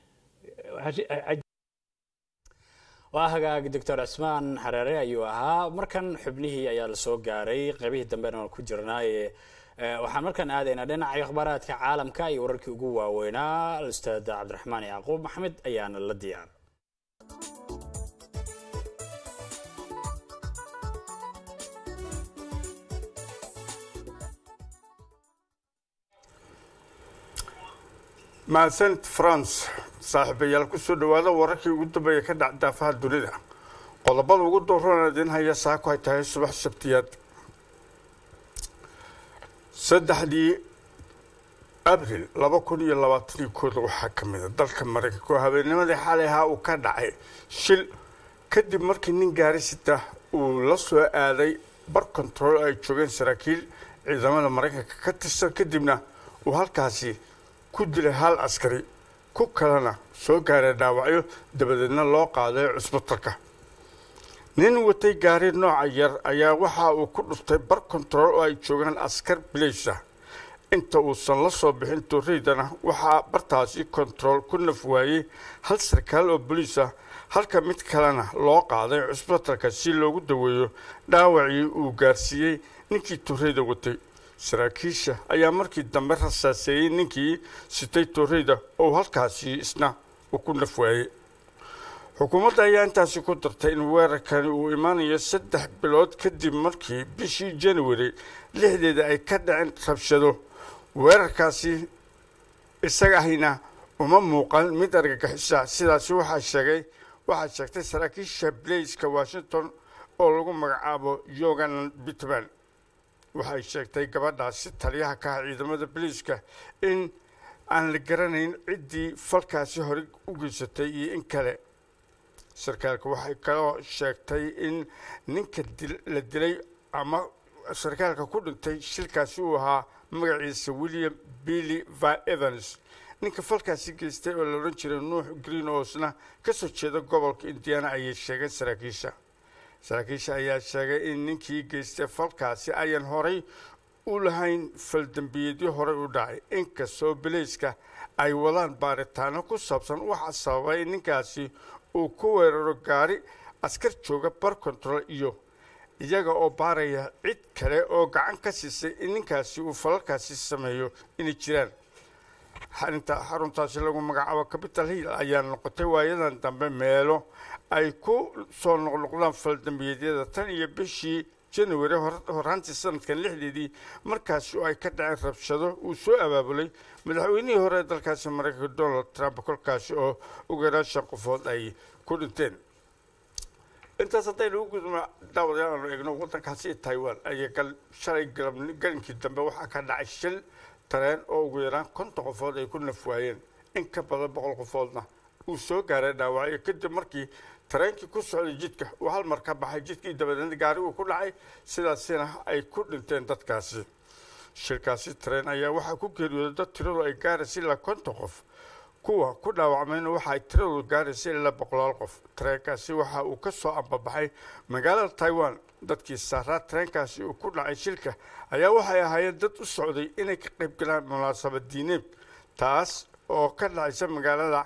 waa hagaag doctor cismaan xareere ayuu ahaa markan xubnihii ayaa lasoo gaaray qaybihii dambena waan ku jirnaaye waxaan markaan aadaynaa dhinaca akhbaaraadka caalamka iyo wararkii ugu waaweynaa ustaad cabdiraxmaan yacquub maxamed ayaana la diyaar mahadsanid france saaxiibayaal kusoo dhawaada wararkii ugu dambeeya ka dhac daafaha dunida qodobada ugu dooran idin haya saako ay tahay subax sabtiyaad saddexdii abril laba kun iyo labaataniyo kooda waxaa ka mid a dalka maraykanka oo habeennimadii xalay ahaa uu ka dhacay shil kadib markii nin gaarisita uu la soo aaday bar control ay joogeen saraakiil ciidamada maraykanka ka tirsan kadibna uu halkaasi ku dilay hal askari ku kalena soo gaaray dhaawacyo dabadeedna loo qaaday cusbitalka nin watay gaari nooca yar ayaa waxa uu ku dhuftay bar control oo ay joogaan askar bilaysa inta uusan la soo bixin torreydana waxaa bartaasi control ku naf waayey hal sarkaal oo boliis ah halka mid kalena loo qaaday cusbitalka si loogu daweeyo dhaawacii uu gaarsiiyey ninkii torreyda watay saraakiisha ayaa markii dambe rasaaseeyey ninkii sitay torreyda oo halkaasi isna uu ku naf waayey xukuumadda ayaa intaasi ku dartay in weerarkani uu imaanayo saddex bilood kadib markii bishii january lixdeeda ay ka dhaceen rabshado weerarkaasi isaga ahina uma muuqan mid argagixisa sidaasi waxaa sheegay waxaa sheegtay saraakiisha blaiska washington oo lagu magacaabo yogan bitman waxay sheegtay gabadhaasi taliyaha ka ah ciidamada boliiska in aan la garanayn ciddii falkaasi hore u geysatay iyo in kale sarkaalka waxay kaloo sheegtay in ninka la dilay ama sarkaalka ku dhintay shilkaasi uu ahaa magaciisa william billy va evans ninka falkaasi geystay oo la odhan jiray nuux green oosna ka soo jeeda gobolka indiana ayay sheegeen saraakiisha saraakiisha ayaa sheegay in ninkii geystay falkaasi ayan horay u lahayn faldambiyeedyo horey u dhacay inkastoo bilayska ay wadaan baaritaano ku saabsan waxaa sababay in ninkaasi uu ku weeraro gaari askar jooga bar control iyo iyaga oo baaraya cid kale oo gacan ka siisay in ninkaasi uu falalkaasi sameeyo inay jiraan xarinta xaruntaasi lagu magacaabo capital hill ayaa noqotay waayadan dambe meelo ay ku soo noqnoqdaan faldambiyeedyada tan iyo bishii january horaantii sanadkan lixdeedii markaasi oo ay ka dhaceen rabshado uu soo abaabulay madaxweynihii hore ee dalkaasi maraykanka donald trump kolkaasi oo ugu yaraan shan qofood ay ku dhinteen intaas haddaynu u gudubno daawadayaal aanu eegno waddankaasi taiwan ayaa shalay galinkii dambe waxaa ka dhacay shil tareen oo ugu yaraan konton qofood ay ku naf waayeen in ka badan boqol qofoodna uu soo gaaray dhaawacyo kadib markii tareenkii ku socday jidka uu hal mar ka baxay jidkii dabadeedna gaariguu ku dhacay sidaasina ay ku dhinteen dadkaasi shilkaasi tareen ayaa waxaa ku geeriyooday dad tiradu ay gaaraysa ilaa konton qof kuwa ku dhaawacmayna waxa ay tiradoodu gaaraysa ilaa boqolaal qof tareenkaasi waxa uu ka soo ambabaxay magaalada taiwan dadkii saaraa tareenkaasi uu ku dhacay shilka ayaa waxay ahaayeen dad u socday inay ka qayb galaan munaasabad diineed taas oo ka dhacaysa magaalada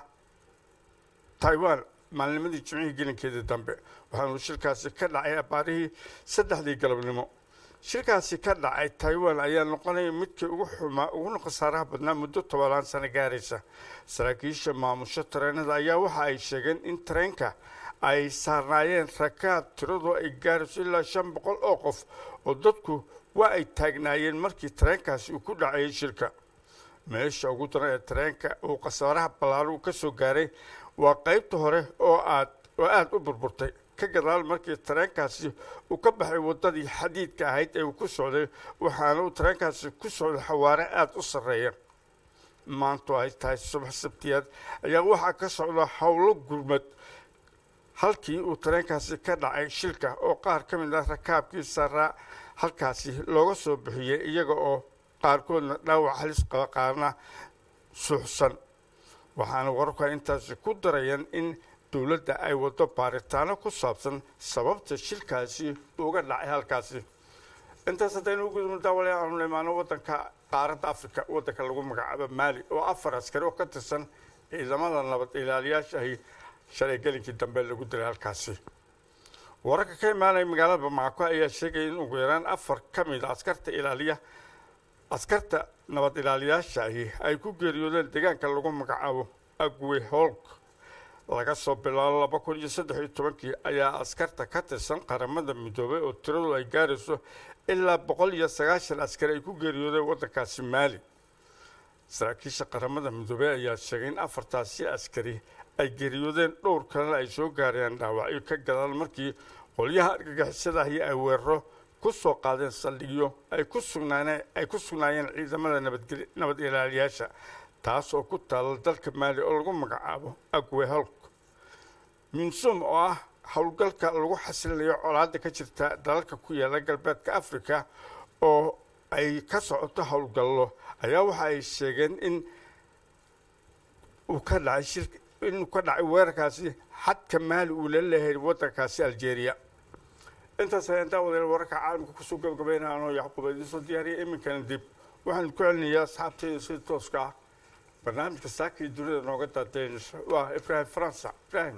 taiwan maalnimadii jimcihii gelinkeedii dambe waxaanu shilkaasi ka dhacay abaarihii saddexdii galabnimo shilkaasi ka dhacay taiwan ayaa noqonaya midkii ugu xumaa uguna khasaaraha badnaa muddo tobanaan sano gaaraysa saraakiisha maamusho tareenada ayaa waxa ay sheegeen in tareenka ay saarnaayeen rakaab tiradoo ay gaarayso ilaa shan boqol oo qof oo dadku waa ay taagnaayeen markii tareenkaasi uu ku dhacayay shilka meesha ugu daran ee tareenka uu khasaaraha ballaaru ka soo gaaray waa qaybta hore oo aad oo aada u burburtay ka gadaal markii tareenkaasi uu ka baxay waddadii xadiidka ahayd ee uu ku socday waxaana uu tareenkaasi ku socday xawaare aada u sarreeya maantu ay tahay subax sabtiyaad ayaa waxaa ka socda howlo gurmad halkii uu tareenkaasi ka dhacay shilka oo qaar ka mid ah rakaabkii saaraa halkaasi looga soo bixiyey iyaga oo qaarkoodna dhaawac halis qaba qaarna suuxsan waxaana wararku ay intaasi ku darayaan in dowladda ay waddo baaritaano ku saabsan sababta shilkaasi uga dhacay halkaasi intaas haddaynu u gudubno daawale aanu imaano waddanka qaaradda africa waddanka lagu magacaabo maali oo afar askari oo ka tirsan ciidamada nabad ilaaliyaasha ahi shalay gelinkii dambe lagu dilay halkaasi wararka ka imaanaya magaalada bamacako ayaa sheegaya in ugu yaraan afar ka mid a askarta ilaaliya askarta nabad ilaaliyaasha ahi ay ku geeriyoodeen deegaanka lagu magacaabo agwe holk laga soo bilaabo laba kun iyo saddex iyo tobankii ayaa askarta ka tirsan qaramada midoobay oo tiradu ay gaarayso ilaa boqol iyo sagaashan askari ay ku geeriyoodeen waddankaasi maali saraakiisha qaramada midoobey ayaa sheegay in afartaasi askari ay geeriyoodeen dhowr kalena ay soo gaarayaan dhaawacyo ka gadaal markii qolyaha argagixisada ahi ay weeraro ku soo qaadeen saldhigyo ay ku sugnaaneen ay ku sugnaayeen ciidamada nabadgel nabad ilaaliyaasha taas oo ku taalla dalka maali oo lagu magacaabo agweholk minsum oo ah howlgalka lagu xasilayo colaadda ka jirta dalalka ku yaala galbeedka africa oo ay ka socoto howlgallo ayaa waxa ay sheegeen in uu ka dhacay shir inuu ka dhacay weerarkaasi xadka maali uu la leeyahay waddankaasi algeria intaas ayaan daawadeel wararka caalamka kusoo gabagabeynaya anoo yacquub idiin soo diyaariyay iminkana dib waxaan ku celinayaa asxaabteyda sida tooska ah barnaamijka saaka iyo dunida nooga daadeynaysa waa ibraahim faransa ibraahim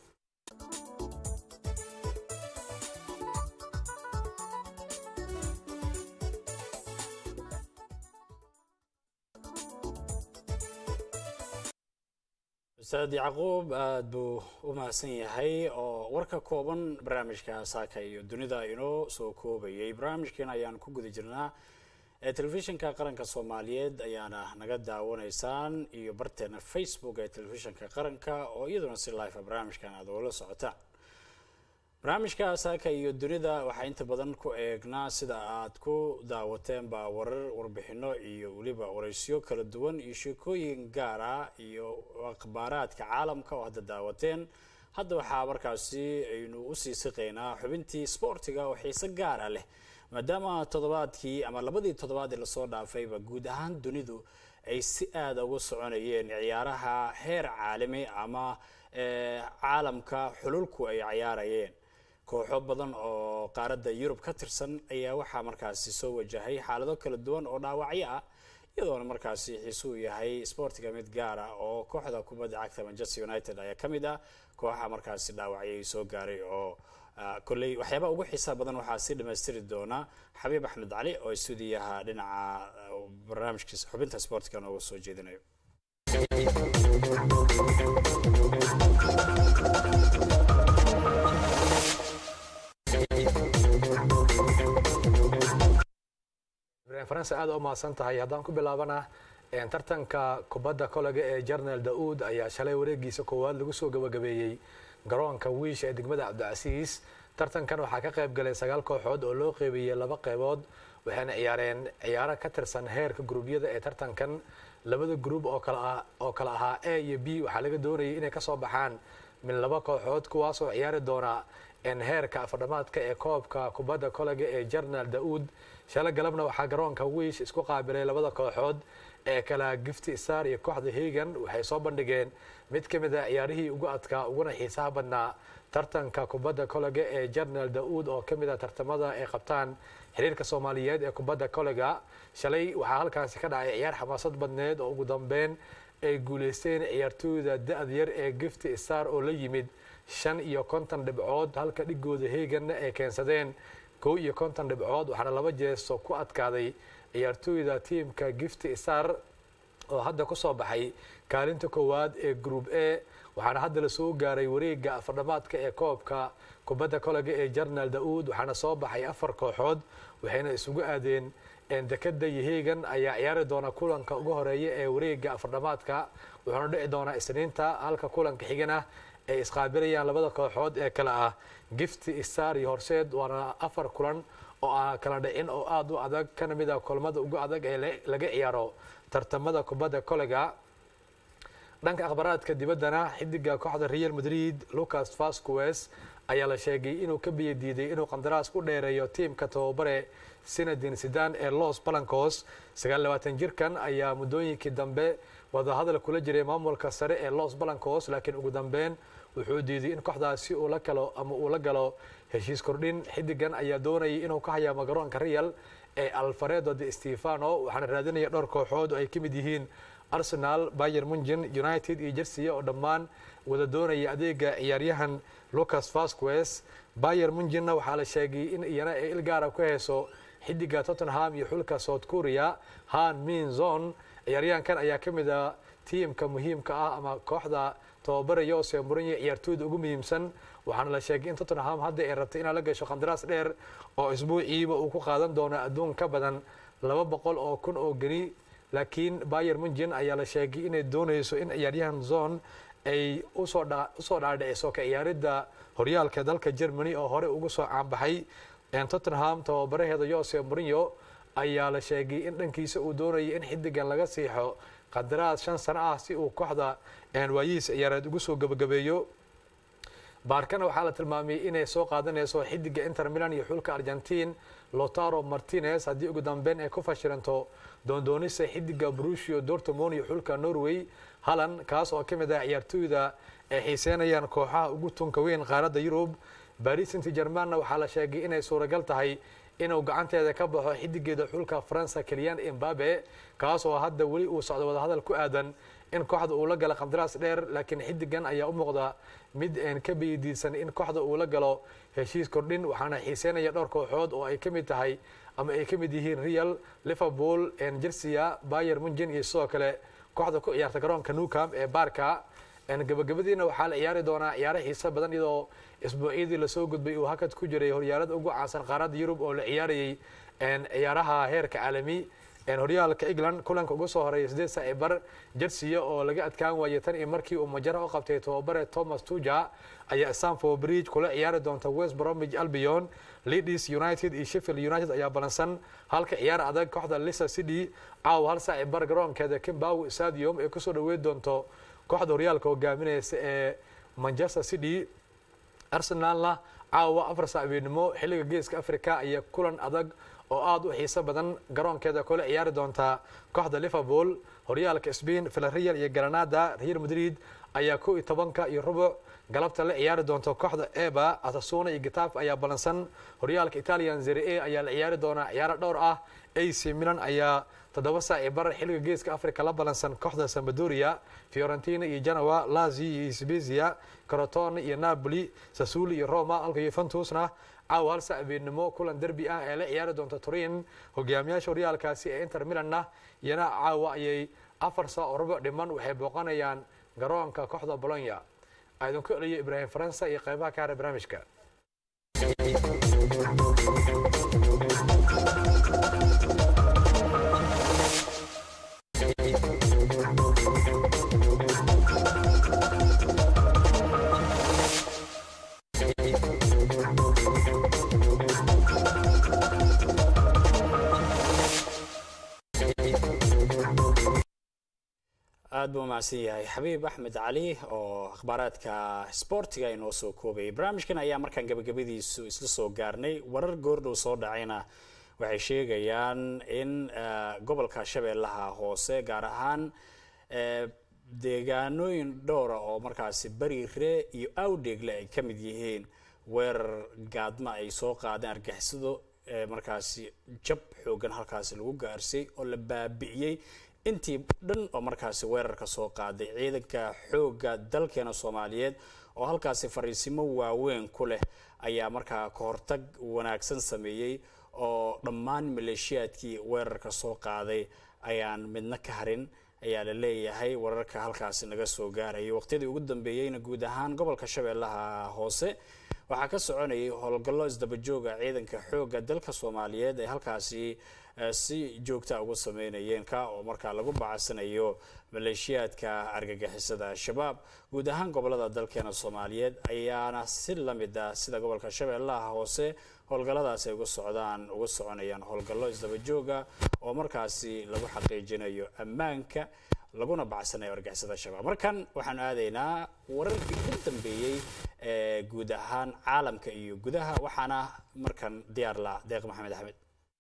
ustaad yacquub aada buu u mahadsan yahay oo warka kooban barnaamijka saaka iyo dunida inoo soo koobayay barnaamijkeena ayaan ku guda jirnaa ee telefishinka qaranka soomaaliyeed ayaana naga daawanaysaan iyo barteena facebook ee telefishinka qaranka oo iyaduna si life barnaamijkan aad oola socotaan barnaamijka saaka iyo dunida waxaa inta badan ku eegnaa sida aad ku daawateenba warar warbixino iyo weliba wareysyo kala duwan iyo sheekooyin gaara iyo akhbaaraadka caalamka oo hadda daawateen hadda waxaa markaasi aynu usii siqaynaa xubintii sportiga oo xiise gaara leh maadaama toddobaadkii ama labadii toddobaad ee lasoo dhaafayba guud ahaan dunidu ay si aada uga soconayeen ciyaaraha heer caalami ama caalamka xululku ay ciyaarayeen kooxo badan oo qaaradda yurub ka tirsan ayaa waxaa markaasi soo wajahay xaalado kala duwan oo dhaawacyo ah iyadoona markaasi xiisuu yahay sportiga mid gaar ah oo kooxda kubadda cagta manchester united ayaa ka mid ah kooxa markaasi dhaawacyay soo gaaray oo kolley waxyaabaa ugu xiisaa badan waxaa sii dhammaystiri doona xabiib axmed cali oo stuudiyaha dhinaca barnaamijkiisa xubinta sportiga nooga soo jeedinayo ibrahim faranse aad u mahadsan tahay haddaan ku bilaabana tartanka kubadda kolega ee jarnal da-uud ayaa shalay wareegiisa koowaad lagu soo gabagabeeyey garoonka wiish ee degmada cabdicasiis tartankan waxaa ka qayb galay sagaal kooxood oo loo qeybiyey laba qeybood waxayna ciyaareen ciyaaro ka tirsan heerka gruubyada ee tartankan labada gruub oo kale ahaa a iyo b waxaa laga doonayay inay kasoo baxaan min laba kooxood kuwaasoo ciyaari doona heerka afardhamaadka ee koobka kubadda kolega ee jarnal da-uud shala galabna waxaa garoonka wiish isku qaabilay labada kooxood ee kala gifti star iyo kooxda hegan waxay soo bandhigeen mid ka mid a ciyaarihii ugu adkaa uguna xiisaha badnaa tartanka kubadda kolega ee jarnal da-uud oo ka mid a tartamada ay qabtaan xiriirka soomaaliyeed ee kubadda kolega shalay waxaa halkaasi ka dhacay ciyaar xamaasad badneed oo ugu dambeyn ay guuleysteen ciyaartooyda da-da yar ee gifti star oo la yimid shan iyo konton dhibcood halka dhigooda heeganna ay keensadeen kow iyo konton dhibcood waxaana laba jeeso ku adkaaday ciyaartooyda tiimka gifti star oo hadda kusoo baxay kaalinta koowaad ee group a waxaana hadda lasoo gaaray wareega afardhamaadka ee koobka kubadda kolega ee jarnal da-uud waxaana soo baxay afar kooxood waxayna isugu aadeen dekada yaheegan ayaa ciyaari doona kulanka ugu horeeya ee wareega afardhamaadka wuxuuna dhici doonaa isniinta halka kulanka xigana ay isqaabilayaan labada kooxood ee kale ah gifti star iyo horseed waana afar kulan oo aan kala dhicin oo aada u adag kana mid ah kulmada ugu adag ee laga ciyaaro tartamada kubadda kolega dhanka akhbaraadka dibaddana xidiga kooxda real madrid lucas vasquez ayaa la sheegay inuu ka biyo diiday inuu qandaraas ku dheereeyo tiimka tababare sinadin sidan ee los balancos jirkan ayaa muddooyinkii dambe wadahadal kula jiray maamulka sare ee los balancos laakiin ugu dambeyn wuxuu diiday in kooxdaasi uu la galo ama uu la galo heshiis kordhin xidigan ayaa doonayay inuu ka hayaamo garoonka real ee alfaredo de stefano waxaana raadinaya dhowr kooxood oo ay ka mid yihiin arsenal bayer mungen united iyo jersiya oo dhammaan wada doonaya adeega ciyaaryahan lucas vasquez bayer mungenna waxaa la sheegay in iyana ay ilgaara ku heyso xidiga tottenham iyo xulka south korea han min zon ciyaaryahankan ayaa ka mid a tiimka muhiimka ah ama kooxda tababaraya oo seemuranya ciyaartooyda ugu muhiimsan waxaana la sheegay in tottenham hadda ay rabtay inaa la gasho qandaraas dheer oo isbuuciiba uu ku qaadan doono adduun ka badan laba boqol oo kun oo geni laakiin bayer mungen ayaa la sheegay inay doonayso in ciyaaryahan zone ay usoo dhaadhiciso ka ciyaaridda horyaalka dalka germany oo hore ugu soo caanbaxay tottenham tababaraheeda jose mourinho ayaa la sheegay in dhankiisa uu doonayay in xidigan laga siixo qadaraad shan sano ah si uu kooxda waayihiis ciyaareed ugu soo gabagabeeyo baarkana waxaa la tilmaamay inay soo qaadanayso xidiga inter milan iyo xulka argentin lotaro martinez haddii ugu dambeyn ay ku fashiranto doondoonisa xidiga brusio dortmond iyo xulka norway hallan kaas oo ka mid ah ciyaartooyda ay xiiseynayaan kooxaha ugu tunka weyn qaaradda yurub baris saint germanna waxaa la sheegay inay suuragal tahay inuu gacanteeda ka baxo xidigeeda xulka faransa keliyan embabe kaas oo hadda weli uu socdo wadahadal ku aadan in kooxda uu la galo qandaraas dheer laakiin xidigan ayaa u muuqda mid aan ka beydiisan in kooxda uu la galo heshiis kordhin waxaana xiiseynaya dhowr kooxood oo ay ka mid tahay ama ay ka mid yihiin real liverpool jersia bayer munchen iyo sidoo kale kooxda ku ciyaarta garoonka newcamp ee baarka gabagabadiina waxaa la ciyaari doonaa ciyaaro xiise badan iyadoo isbuucyadii lasoo gudbay uu hakad ku jiray horyaalada ugu caansan qaaradda yurub oo la ciyaarayay ciyaaraha heerka caalami horyaalka england kulanka ugu soo horeeya sideed saaci bar jersiya oo laga adkaan waayay tan iyo markii uu majaro u qabtay tababare thomas tuja ayaa stanford bridge kula ciyaari doonta west bromwich albion leeds united iyo sheffield united ayaa balansan halka ciyaar adag kooxda leicester city caawa hal saaci bar garoonkeeda kimbow stadium ay kusoo dhaweyn doonto kooxda horyaalka hogaaminaysa ee manchester city arsenalna caawa afar saacibeennimo xilliga geeska africa ayaa kulan adag oo aada u xiiso badan garoonkeeda kula ciyaari doonta kooxda liverpool horyaalka spain villarreal iyo granada real madrid ayaa kow iyo tobanka iyo rubuc galabta la ciyaari doonta kooxda eba atasuna iyo gitaf ayaa balansan horyaalka italian zere a ayaa la ciyaari doonaa ciyaaro dhowr ah ac milan ayaa toddoba saaci bar xilliga geeska africa la balansan kooxda sambadoria fiorentina iyo genoa lazi iyo sbezia crotone iyo napoli sasuli iyo roma halka yuventusna caawa hal saac beennimo kulan derbi ah ee la ciyaari doonta turin hogaamiyaasha horyaalkaasi ee inter milanna iyana caawa ayay afar saa oo rubuc dhiman waxay booqanayaan garoonka kooxda bolonya aidinku celiyo ibraahim faransa iyo qeybaha ka hara barnaamijka aad buu umahadsan yahay xabiib axmed cali oo akhbaaraadka sboortiga inoo soo koobayay barnaamijkan ayaa markaan gabagabadiisu isla soo gaarnay warar goordhow soo dhacayna waxay sheegayaan in gobolka shabeellaha hoose gaar ahaan deegaanooyin dhowra oo markaasi bariire iyo awdheegle ay ka mid yihiin weerar gaadma ay soo qaadeen argixisado markaasi jab xoogan halkaasi lagu gaarsay oo la baabi'iyey intii dhan oo markaasi weerarka soo qaaday ciidanka xoogga dalkeena soomaaliyeed oo halkaasi fariisimo waaweyn ku leh ayaa markaa kahortag wanaagsan sameeyey oo dhammaan maleeshiyaadkii weerarka soo qaaday ayaan midna ka harin ayaa la leeyahay wararka halkaasi naga soo gaarayay waqtiyadii ugu dambeeyeyna guud ahaan gobolka shabeellaha hoose waxaa ka soconayay howlgallo isdabajooga ciidanka xoogga dalka soomaaliyeed ee halkaasi si joogta ugu sameynayeen ka oo markaa lagu bacaysanayo maleeshiyaadka argagixisada al-shabaab guud ahaan gobolada dalkeena soomaaliyeed ayaana si lamid ah sida gobolka shabeellaha hoose howlgalladaasi ay uga socdaan uga soconayaan howlgallo isdabajooga oo markaasi lagu xaqiijinayo ammaanka laguna bacsanayo argixisada al-shabaab markan waxaanu aadaynaa wararkii ugu dambeeyey ee guud ahaan caalamka iyo gudaha waxaana markan diyaar la deeq maxamed axmed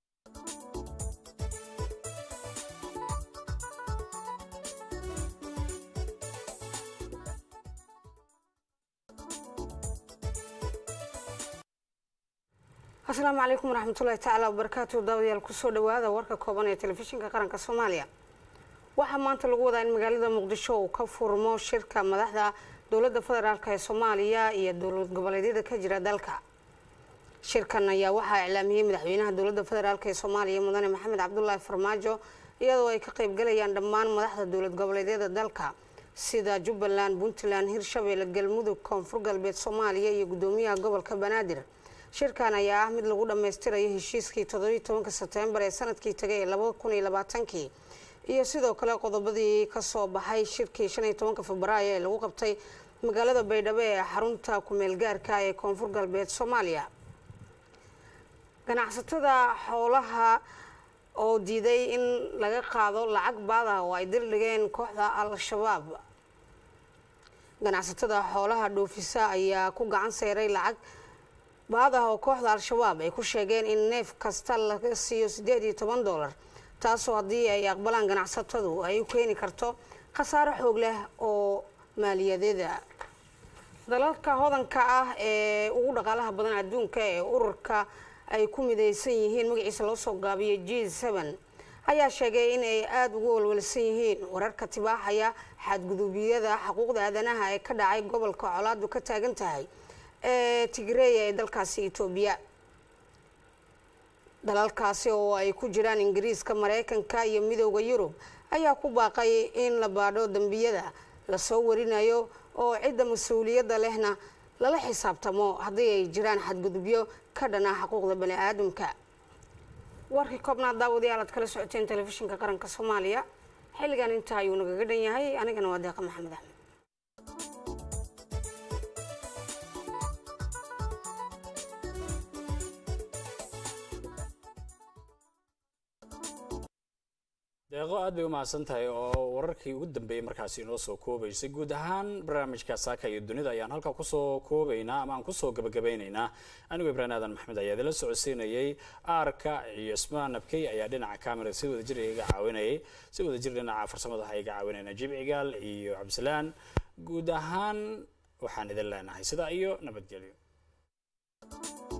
asalaamu calaykum waraxmatullahi tacaala wabarakaatu daawadayaal kusoo dhawaada warka kooban ee telefishinka qaranka soomaaliya waxaa maanta lagu wadaa in magaalada muqdisho uu ka furmo shirka madaxda dowladda federaalk ee soomaaliya iyo dowlad goboleedyada ka jira dalka shirkan ayaa waxaa iclaamiyey madaxweynaha dowladda federaalk ee soomaaliya mudane maxamed cabdulaahi farmaajo iyadoo ay ka qaybgalayaan dhammaan madaxda dowlad goboleedyada dalka sida jubbaland puntland hirshabeelle galmudug koonfur galbeed soomaaliya iyo gudoomiyaha gobolka banaadir shirkan ayaa ah mid lagu dhammaystirayo heshiiskii toddobiyi tobanka sebtembar ee sanadkii tagay ee labada kun iyo labaatankii iyo sidoo kale qodobadii kasoo baxay shirkii shan iyo tobanka febraayo ee lagu qabtay magaalada baydhabo ee xarunta kumeel gaarka ee koonfur galbeed soomaaliya ganacsatada xoolaha oo diiday in laga qaado lacag baada oo ay dildhigeen kooxda al-shabaab ganacsatada xoolaha dhoofisa ayaa ku gacan seeray lacag baad ah oo kooxda al-shabaab ay ku sheegeen in neef kasta laga siiyo siddeed iyo toban dollar taasoo haddii ay aqbalaan ganacsatadu ay u keeni karto khasaaro xoog leh oo maaliyadeeda dalalka hodanka ah ee ugu dhaqaalaha badan adduunka ee ururka ay ku midaysan yihiin magaciisa loo soo gaabiyay g seven ayaa sheegay in ay aada ugu walwalsan yihiin wararka tibaaxaya xadgudubyada xuquuqda aadanaha ee ka dhacay gobolka colaadu ka taagan tahay ee tigreeya ee dalkaasi etoobiya dalalkaasi oo ay ku jiraan ingiriiska mareykanka iyo midooda yurub ayaa ku baaqay in la baadho dembiyada lasoo warinayo oo cidda mas-uuliyadda lehna lala xisaabtamo haddii ay jiraan xadgudubyo ka dhana xuquuqda bani aadamka warkii koobnaad daawadayaal aad kala socoteen telefishinka qaranka soomaaliya xilligan intaa ayuu nagaga dhan yahay anigana waa deeqa maxamed axmed deeqo aad bay u mahadsan tahay oo wararkii ugu dambeeyey markaasi inoo soo koobaysay guud ahaan barnaamijka saaka iyo dunida ayaan halkaa kusoo koobaynaa ama aan kusoo gabagabeynaynaa anigoo ibraahim aadan maxmed ayaa idinla socodsiinayay aarka iyo ismaan nabkey ayaa dhinaca camera si wadajir iga caawinayay si wadajir dhinaca farsamada waxaa iga caawinayna jib cigaal iyo cabdisalaan guud ahaan waxaan idin leenahay sidaa iyo nabadgelyo